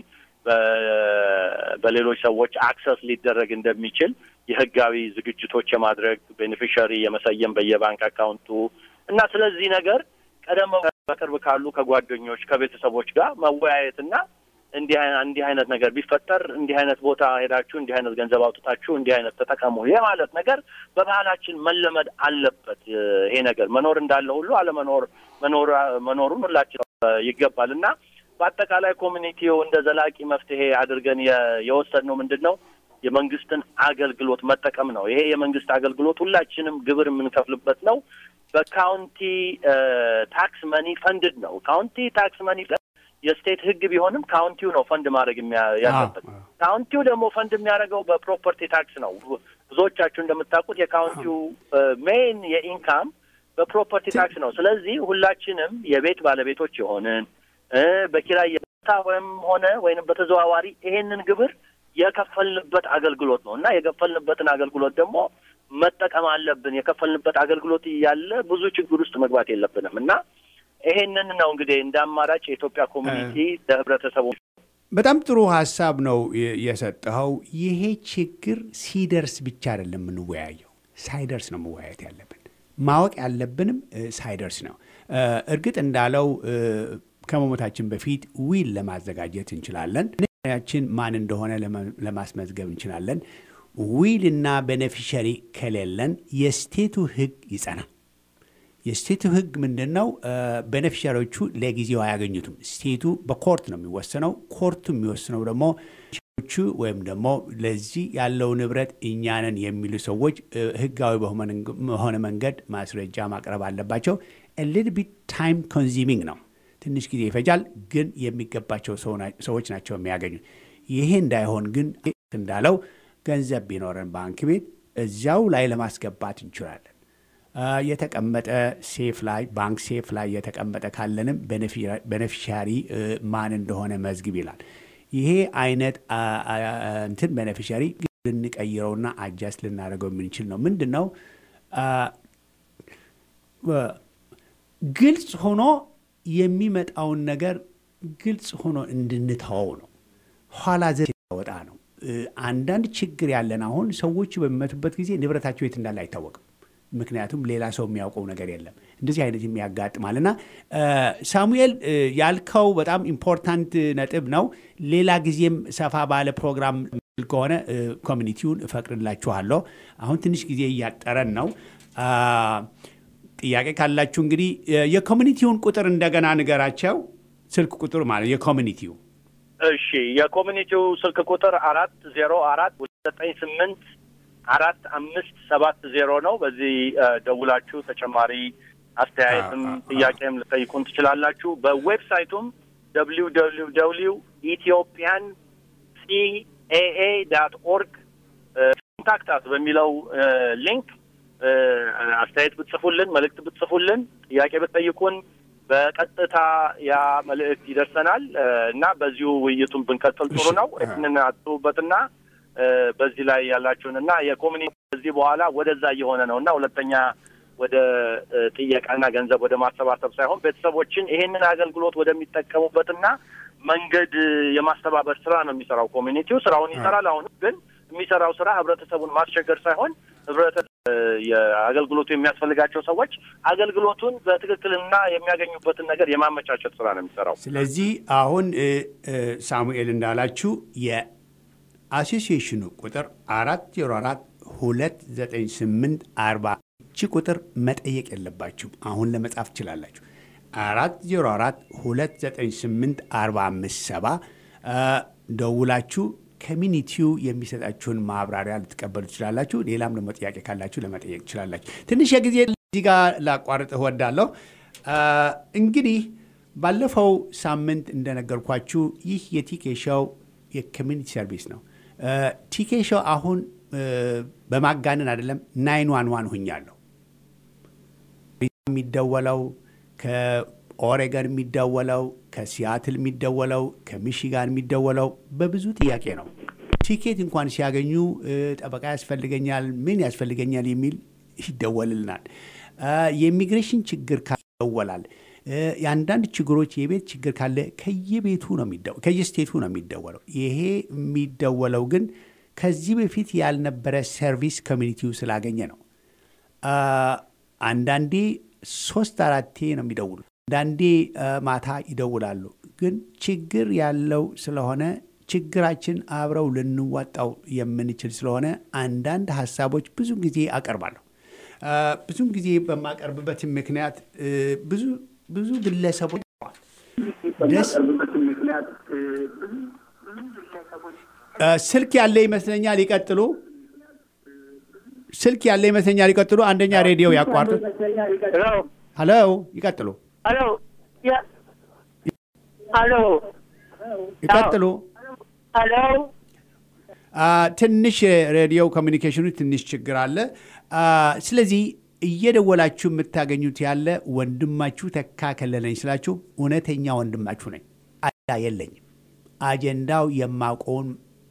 በሌሎች ሰዎች አክሰስ ሊደረግ እንደሚችል የህጋዊ ዝግጅቶች የማድረግ ቤኔፊሻሪ የመሰየም በየባንክ አካውንቱ እና ስለዚህ ነገር ቀደም በቅርብ ካሉ ከጓደኞች ከቤተሰቦች ጋር መወያየትና እንዲህ እንዲህ አይነት ነገር ቢፈጠር እንዲህ አይነት ቦታ ሄዳችሁ እንዲህ አይነት ገንዘብ አውጥታችሁ እንዲህ አይነት ተጠቀሙ የማለት ነገር በባህላችን መለመድ አለበት። ይሄ ነገር መኖር እንዳለ ሁሉ አለመኖር መኖር መኖሩን ሁላችን ይገባል እና በአጠቃላይ ኮሚኒቲው እንደ ዘላቂ መፍትሄ አድርገን የወሰድነው ምንድን ነው የመንግስትን አገልግሎት መጠቀም ነው። ይሄ የመንግስት አገልግሎት ሁላችንም ግብር የምንከፍልበት ነው። በካውንቲ ታክስ መኒ ፈንድድ ነው። ካውንቲ ታክስ መኒ የስቴት ህግ ቢሆንም ካውንቲው ነው ፈንድ ማድረግ ያለበት። ካውንቲው ደግሞ ፈንድ የሚያደርገው በፕሮፐርቲ ታክስ ነው። ብዙዎቻችሁ እንደምታውቁት የካውንቲው ሜይን የኢንካም በፕሮፐርቲ ታክስ ነው። ስለዚህ ሁላችንም የቤት ባለቤቶች የሆንን በኪራይ የታ ወይም ሆነ ወይንም በተዘዋዋሪ ይሄንን ግብር የከፈልንበት አገልግሎት ነው እና የከፈልንበትን አገልግሎት ደግሞ መጠቀም አለብን። የከፈልንበት አገልግሎት እያለ ብዙ ችግር ውስጥ መግባት የለብንም እና ይሄንን ነው እንግዲህ እንደ አማራጭ የኢትዮጵያ ኮሚኒቲ ለህብረተሰቡ በጣም ጥሩ ሀሳብ ነው የሰጠኸው። ይሄ ችግር ሲደርስ ብቻ አይደለም የምንወያየው፣ ሳይደርስ ነው መወያየት ያለብን። ማወቅ ያለብንም ሳይደርስ ነው። እርግጥ እንዳለው ከመሞታችን በፊት ዊል ለማዘጋጀት እንችላለን። ያችን ማን እንደሆነ ለማስመዝገብ እንችላለን። ዊል እና ቤኔፊሸሪ ከሌለን የስቴቱ ህግ ይጸናል። የስቴቱ ህግ ምንድን ነው? ቤኔፊሻሪዎቹ ለጊዜው አያገኙትም። ስቴቱ በኮርት ነው የሚወሰነው። ኮርቱ የሚወስነው ደግሞ ቹ ወይም ደግሞ ለዚህ ያለው ንብረት እኛንን የሚሉ ሰዎች ህጋዊ በሆነ መንገድ ማስረጃ ማቅረብ አለባቸው። ሊትል ቢት ታይም ኮንዚሚንግ ነው። ትንሽ ጊዜ ይፈጃል፣ ግን የሚገባቸው ሰዎች ናቸው የሚያገኙት። ይሄ እንዳይሆን ግን እንዳለው ገንዘብ ቢኖረን ባንክ ቤት እዚያው ላይ ለማስገባት እንችላለን። የተቀመጠ ሴፍ ላይ ባንክ ሴፍ ላይ የተቀመጠ ካለንም ቤኔፊሻሪ ማን እንደሆነ መዝግብ ይላል። ይሄ አይነት እንትን ቤኔፊሻሪ ልንቀይረውና አጃስት ልናደርገው የምንችል ነው። ምንድን ነው ግልጽ ሆኖ የሚመጣውን ነገር ግልጽ ሆኖ እንድንተወው ነው። ኋላ ዘ ወጣ ነው። አንዳንድ ችግር ያለን አሁን ሰዎቹ በሚመቱበት ጊዜ ንብረታቸው የት እንዳለ አይታወቅም። ምክንያቱም ሌላ ሰው የሚያውቀው ነገር የለም። እንደዚህ አይነት የሚያጋጥማል እና ሳሙኤል ያልከው በጣም ኢምፖርታንት ነጥብ ነው። ሌላ ጊዜም ሰፋ ባለ ፕሮግራም ከሆነ ኮሚኒቲውን እፈቅድላችኋለሁ። አሁን ትንሽ ጊዜ እያጠረን ነው። ጥያቄ ካላችሁ እንግዲህ የኮሚኒቲውን ቁጥር እንደገና ንገራቸው። ስልክ ቁጥር ማለት የኮሚኒቲው እሺ፣ የኮሚኒቲው ስልክ ቁጥር አራት ዜሮ አራት ዘጠኝ ስምንት አራት አምስት ሰባት ዜሮ ነው። በዚህ ደውላችሁ ተጨማሪ አስተያየትም ጥያቄም ልጠይቁን ትችላላችሁ። በዌብሳይቱም ደብሊው ደብሊው ደብሊው ኢትዮጵያን ሲኤኤ ዳት ኦርግ ኮንታክታት በሚለው ሊንክ አስተያየት ብትጽፉልን፣ መልእክት ብትጽፉልን፣ ጥያቄ ብትጠይቁን በቀጥታ ያ መልእክት ይደርሰናል እና በዚሁ ውይይቱን ብንቀጥል ጥሩ ነው። ይህንን አስቡበትና በዚህ ላይ ያላችሁን እና የኮሚኒቲ ከዚህ በኋላ ወደዛ እየሆነ ነው እና ሁለተኛ ወደ ጥየቃና ገንዘብ ወደ ማሰባሰብ ሳይሆን ቤተሰቦችን ይሄንን አገልግሎት ወደሚጠቀሙበትና መንገድ የማስተባበር ስራ ነው የሚሰራው። ኮሚኒቲው ስራውን ይሰራል። አሁን ግን የሚሰራው ስራ ህብረተሰቡን ማስቸገር ሳይሆን ህብረተሰብ የአገልግሎቱ የሚያስፈልጋቸው ሰዎች አገልግሎቱን በትክክልና የሚያገኙበትን ነገር የማመቻቸት ስራ ነው የሚሰራው። ስለዚህ አሁን ሳሙኤል እንዳላችሁ የአሶሲዬሽኑ ቁጥር አራት ዜሮ አራት ሁለት ዘጠኝ ስምንት አርባ እቺ ቁጥር መጠየቅ የለባችሁም። አሁን ለመጻፍ ትችላላችሁ። አራት ዜሮ አራት ሁለት ዘጠኝ ስምንት አርባ አምስት ሰባ ደውላችሁ ኮሚኒቲው የሚሰጣችሁን ማብራሪያ ልትቀበሉ ትችላላችሁ። ሌላም ደግሞ ጥያቄ ካላችሁ ለመጠየቅ ትችላላችሁ። ትንሽ የጊዜ እዚህ ጋር ላቋርጥ እወዳለሁ። እንግዲህ ባለፈው ሳምንት እንደነገርኳችሁ ይህ የቲኬ ሾው የኮሚኒቲ ሰርቪስ ነው። ቲኬ ሾው አሁን በማጋነን አይደለም ናይን ዋን ዋን ሁኛለሁ። የሚደወለው ከኦሬገን የሚደወለው ከሲያትል የሚደወለው ከሚሽጋን የሚደወለው በብዙ ጥያቄ ነው። ቲኬት እንኳን ሲያገኙ ጠበቃ ያስፈልገኛል፣ ምን ያስፈልገኛል የሚል ይደወልልናል። የኢሚግሬሽን ችግር ይደወላል። የአንዳንድ ችግሮች የቤት ችግር ካለ ከየቤቱ ነው ከየስቴቱ ነው የሚደወለው። ይሄ የሚደወለው ግን ከዚህ በፊት ያልነበረ ሰርቪስ ኮሚኒቲው ስላገኘ ነው። አንዳንዴ ሶስት አራቴ ነው የሚደውሉት። አንዳንዴ ማታ ይደውላሉ። ግን ችግር ያለው ስለሆነ ችግራችን አብረው ልንዋጣው የምንችል ስለሆነ አንዳንድ ሀሳቦች ብዙ ጊዜ አቀርባለሁ። ብዙም ጊዜ በማቀርብበት ምክንያት ብዙ ብዙ ግለሰቦች ደስ ስልክ ያለ ይመስለኛል። ይቀጥሉ። ስልክ ያለ ይመስለኛል። ይቀጥሉ። አንደኛ ሬዲዮ ያቋርጡ። ሄሎ፣ ይቀጥሉ። ሄሎ፣ ሄሎ፣ ይቀጥሉ። ሄሎ። ትንሽ ሬዲዮ ኮሚኒኬሽኑ ትንሽ ችግር አለ። ስለዚህ እየደወላችሁ የምታገኙት ያለ ወንድማችሁ ተካ ከለለኝ ስላችሁ እውነተኛ ወንድማችሁ ነኝ። አጀንዳ የለኝም። አጀንዳው የማውቀውን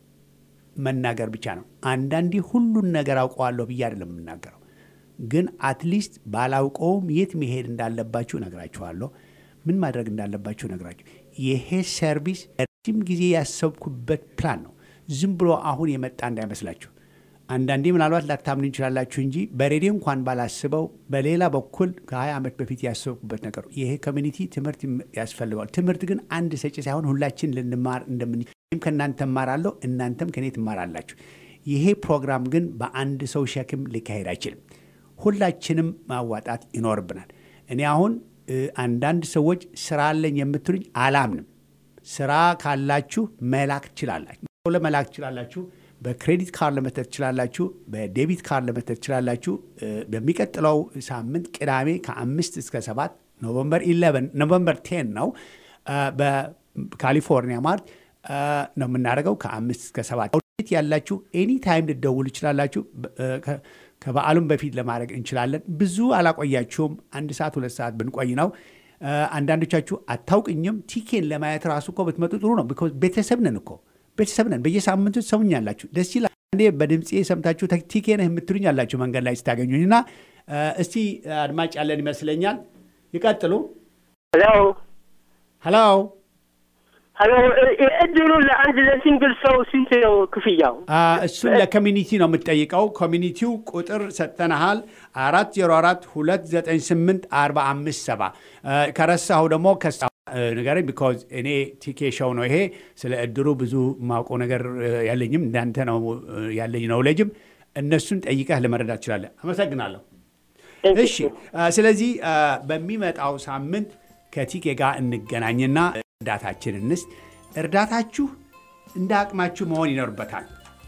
መናገር ብቻ ነው። አንዳንዴ ሁሉን ነገር አውቀዋለሁ ብዬ አይደለም የምናገረው፣ ግን አትሊስት ባላውቀውም የት መሄድ እንዳለባችሁ እነግራችኋለሁ። ምን ማድረግ እንዳለባችሁ እነግራችሁ። ይሄ ሰርቪስ ረጅም ጊዜ ያሰብኩበት ፕላን ነው። ዝም ብሎ አሁን የመጣ እንዳይመስላችሁ። አንዳንዴ ምናልባት ላታምኑ እንችላላችሁ እንጂ በሬዲዮ እንኳን ባላስበው በሌላ በኩል ከ20 ዓመት በፊት ያሰብኩበት ነገር ይሄ ኮሚኒቲ ትምህርት ያስፈልገዋል። ትምህርት ግን አንድ ሰጪ ሳይሆን ሁላችን ልንማር እንደምን ከእናንተ እማራለሁ፣ እናንተም ከኔ ትማራላችሁ። ይሄ ፕሮግራም ግን በአንድ ሰው ሸክም ሊካሄድ አይችልም። ሁላችንም ማዋጣት ይኖርብናል። እኔ አሁን አንዳንድ ሰዎች ስራ አለኝ የምትሉኝ አላምንም። ስራ ካላችሁ መላክ ትችላላችሁ፣ ለመላክ ትችላላችሁ በክሬዲት ካርድ ለመተት ትችላላችሁ። በዴቢት ካርድ ለመተት ትችላላችሁ። በሚቀጥለው ሳምንት ቅዳሜ ከአምስት እስከ ሰባት ኖቨምበር ኢሌቨን ኖቨምበር ቴን ነው በካሊፎርኒያ ማርት ነው የምናደርገው ከአምስት እስከ ሰባት ያላችሁ ኤኒ ታይም ልደውሉ ይችላላችሁ። ከበዓሉም በፊት ለማድረግ እንችላለን። ብዙ አላቆያችሁም። አንድ ሰዓት ሁለት ሰዓት ብንቆይ ነው። አንዳንዶቻችሁ አታውቅኝም። ቲኬን ለማየት ራሱ እኮ ብትመጡ ጥሩ ነው። ቢኮዝ ቤተሰብ ነን እኮ ቤተሰብ ነን። በየሳምንቱ ትሰሙኛላችሁ። ደስ ይላል። አንዴ በድምፄ ሰምታችሁ ቲኬ ነህ የምትሉኝ አላችሁ መንገድ ላይ ስታገኙኝ እና እስቲ አድማጭ ያለን ይመስለኛል። ይቀጥሉ። ሄሎ ሄሎ ሄሎ። እድሉ ለአንድ ለሲንግል ሰው ስንት ነው ክፍያው? እሱን ለኮሚኒቲ ነው የምትጠይቀው። ኮሚኒቲው ቁጥር ሰጥተናሃል፣ አራት ዜሮ አራት ሁለት ዘጠኝ ስምንት አርባ አምስት ሰባ ከረሳሁ ደግሞ ከሳ ንገረኝ ቢኮዝ እኔ ቲኬ ሾው ነው ይሄ። ስለ እድሩ ብዙ ማውቀው ነገር ያለኝም እንዳንተ ነው ያለኝ ነው ለጅም እነሱን ጠይቀህ ለመረዳት ትችላለህ። አመሰግናለሁ። እሺ፣ ስለዚህ በሚመጣው ሳምንት ከቲኬ ጋር እንገናኝና እርዳታችን እንስጥ። እርዳታችሁ እንደ አቅማችሁ መሆን ይኖርበታል።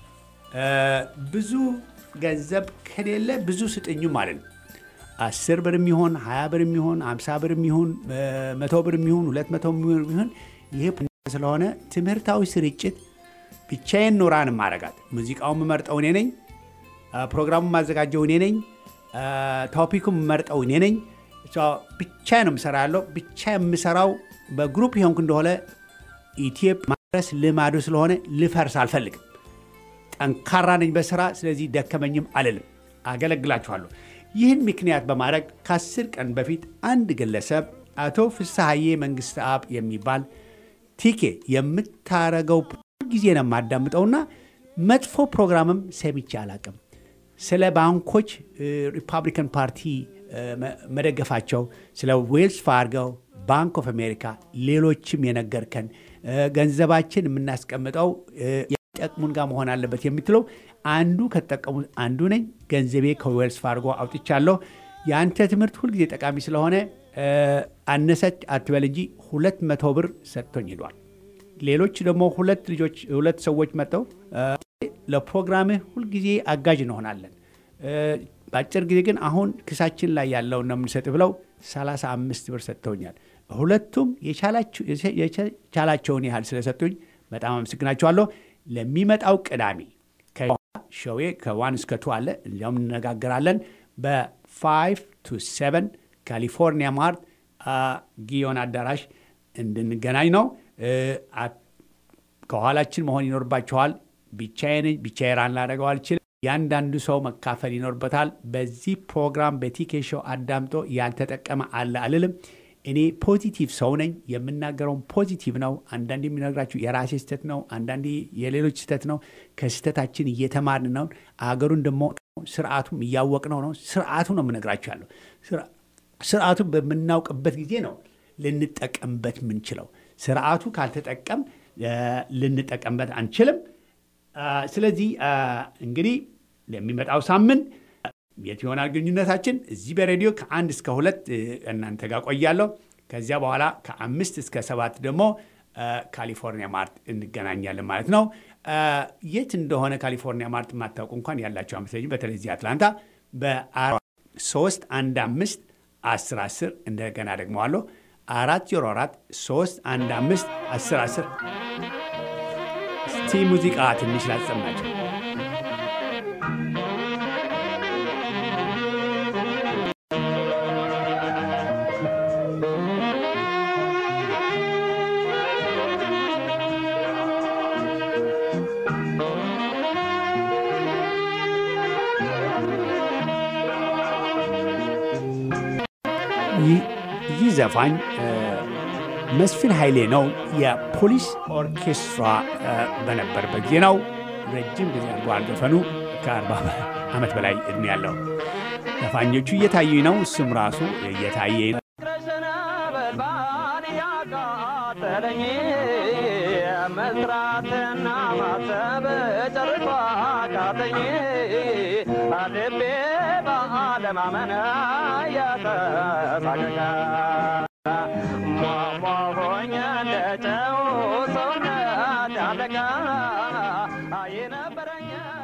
ብዙ ገንዘብ ከሌለ ብዙ ስጥኙ ማለት ነው። አስር ብር የሚሆን ሀያ ብር የሚሆን አምሳ ብር የሚሆን መቶ ብር የሚሆን ሁለት መቶ የሚሆን ይሄ ስለሆነ ትምህርታዊ ስርጭት ብቻዬን ኖራን ማረጋት ሙዚቃውን የምመርጠው እኔ ነኝ። ፕሮግራሙን ማዘጋጀው እኔ ነኝ። ቶፒኩን የምመርጠው እኔ ነኝ። ብቻ ነው የምሰራ ያለው ብቻ የምሰራው በግሩፕ የሆንኩ እንደሆነ ኢትዮጵያ ማድረስ ልማዱ ስለሆነ ልፈርስ አልፈልግም። ጠንካራ ነኝ በስራ ስለዚህ ደከመኝም አልልም። አገለግላችኋለሁ። ይህን ምክንያት በማድረግ ከአስር ቀን በፊት አንድ ግለሰብ አቶ ፍስሐዬ መንግስት አብ የሚባል ቲኬ የምታረገው ጊዜ ነው የማዳምጠውና መጥፎ ፕሮግራምም ሰምቼ አላቅም። ስለ ባንኮች ሪፐብሊካን ፓርቲ መደገፋቸው፣ ስለ ዌልስ ፋርገው፣ ባንክ ኦፍ አሜሪካ፣ ሌሎችም የነገርከን ገንዘባችን የምናስቀምጠው የሚጠቅሙን ጋር መሆን አለበት የምትለው አንዱ ከተጠቀሙ አንዱ ነኝ። ገንዘቤ ከዌልስ ፋርጎ አውጥቻለሁ። የአንተ ትምህርት ሁልጊዜ ጠቃሚ ስለሆነ አነሰች አትበል እንጂ ሁለት መቶ ብር ሰጥቶኝ ሄዷል። ሌሎች ደግሞ ሁለት ልጆች ሁለት ሰዎች መጥተው ለፕሮግራምህ ሁልጊዜ አጋዥ እንሆናለን፣ በአጭር ጊዜ ግን አሁን ክሳችን ላይ ያለውን ነው የምንሰጥ ብለው 35 ብር ሰጥተውኛል። ሁለቱም የቻላቸውን ያህል ስለሰጡኝ በጣም አመሰግናቸዋለሁ። ለሚመጣው ቅዳሜ ሾዌ ከዋን እስከ ቱ አለ። እንዲያውም እንነጋገራለን። በፋይቭ ቱ ሰቨን ካሊፎርኒያ ማርት ጊዮን አዳራሽ እንድንገናኝ ነው። ከኋላችን መሆን ይኖርባችኋል። ብቻዬን ብቻዬ ራን ላደርገው አልችልም። ያንዳንዱ ሰው መካፈል ይኖርበታል። በዚህ ፕሮግራም በቲኬ ሾው አዳምጦ ያልተጠቀመ አለ አልልም። እኔ ፖዚቲቭ ሰው ነኝ። የምናገረውን ፖዚቲቭ ነው። አንዳንዴ የሚነግራችሁ የራሴ ስህተት ነው፣ አንዳንዴ የሌሎች ስህተት ነው። ከስህተታችን እየተማርን ነው። አገሩን ደግሞ ስርዓቱም እያወቅነው ነው። ስርዓቱ ነው የምነግራችሁ ያለው። ስርዓቱን በምናውቅበት ጊዜ ነው ልንጠቀምበት የምንችለው። ስርዓቱ ካልተጠቀም ልንጠቀምበት አንችልም። ስለዚህ እንግዲህ ለሚመጣው ሳምንት የት ይሆናል ግንኙነታችን? እዚህ በሬዲዮ ከአንድ እስከ ሁለት እናንተ ጋር ቆያለሁ። ከዚያ በኋላ ከአምስት እስከ ሰባት ደግሞ ካሊፎርኒያ ማርት እንገናኛለን ማለት ነው። የት እንደሆነ ካሊፎርኒያ ማርት የማታውቁ እንኳን ያላቸው አመስለኝ በተለይ እዚህ አትላንታ በሶስት አንድ አምስት አስር አስር እንደገና ደግመዋለሁ አራት ዜሮ አራት ሶስት አንድ አምስት አስር አስር እስቲ ሙዚቃ ትንሽ ላሰማቸው። ይህ ዘፋኝ መስፍን ኃይሌ ነው። የፖሊስ ኦርኬስትራ በነበረበት ጊዜ ነው። ረጅም ጊዜ አድርጓል ዘፈኑ። ከአርባ ዓመት በላይ እድሜ ያለው ዘፋኞቹ እየታዩኝ ነው። እሱም ራሱ እየታየ ነው። መስራትና ማሰብ ጨርሷ ካተኝ ልቤ በአለማመን ያተሳቀቀ ሟሟሆኝ እንደጨው ሰውነት ያለቀ የነበረኝ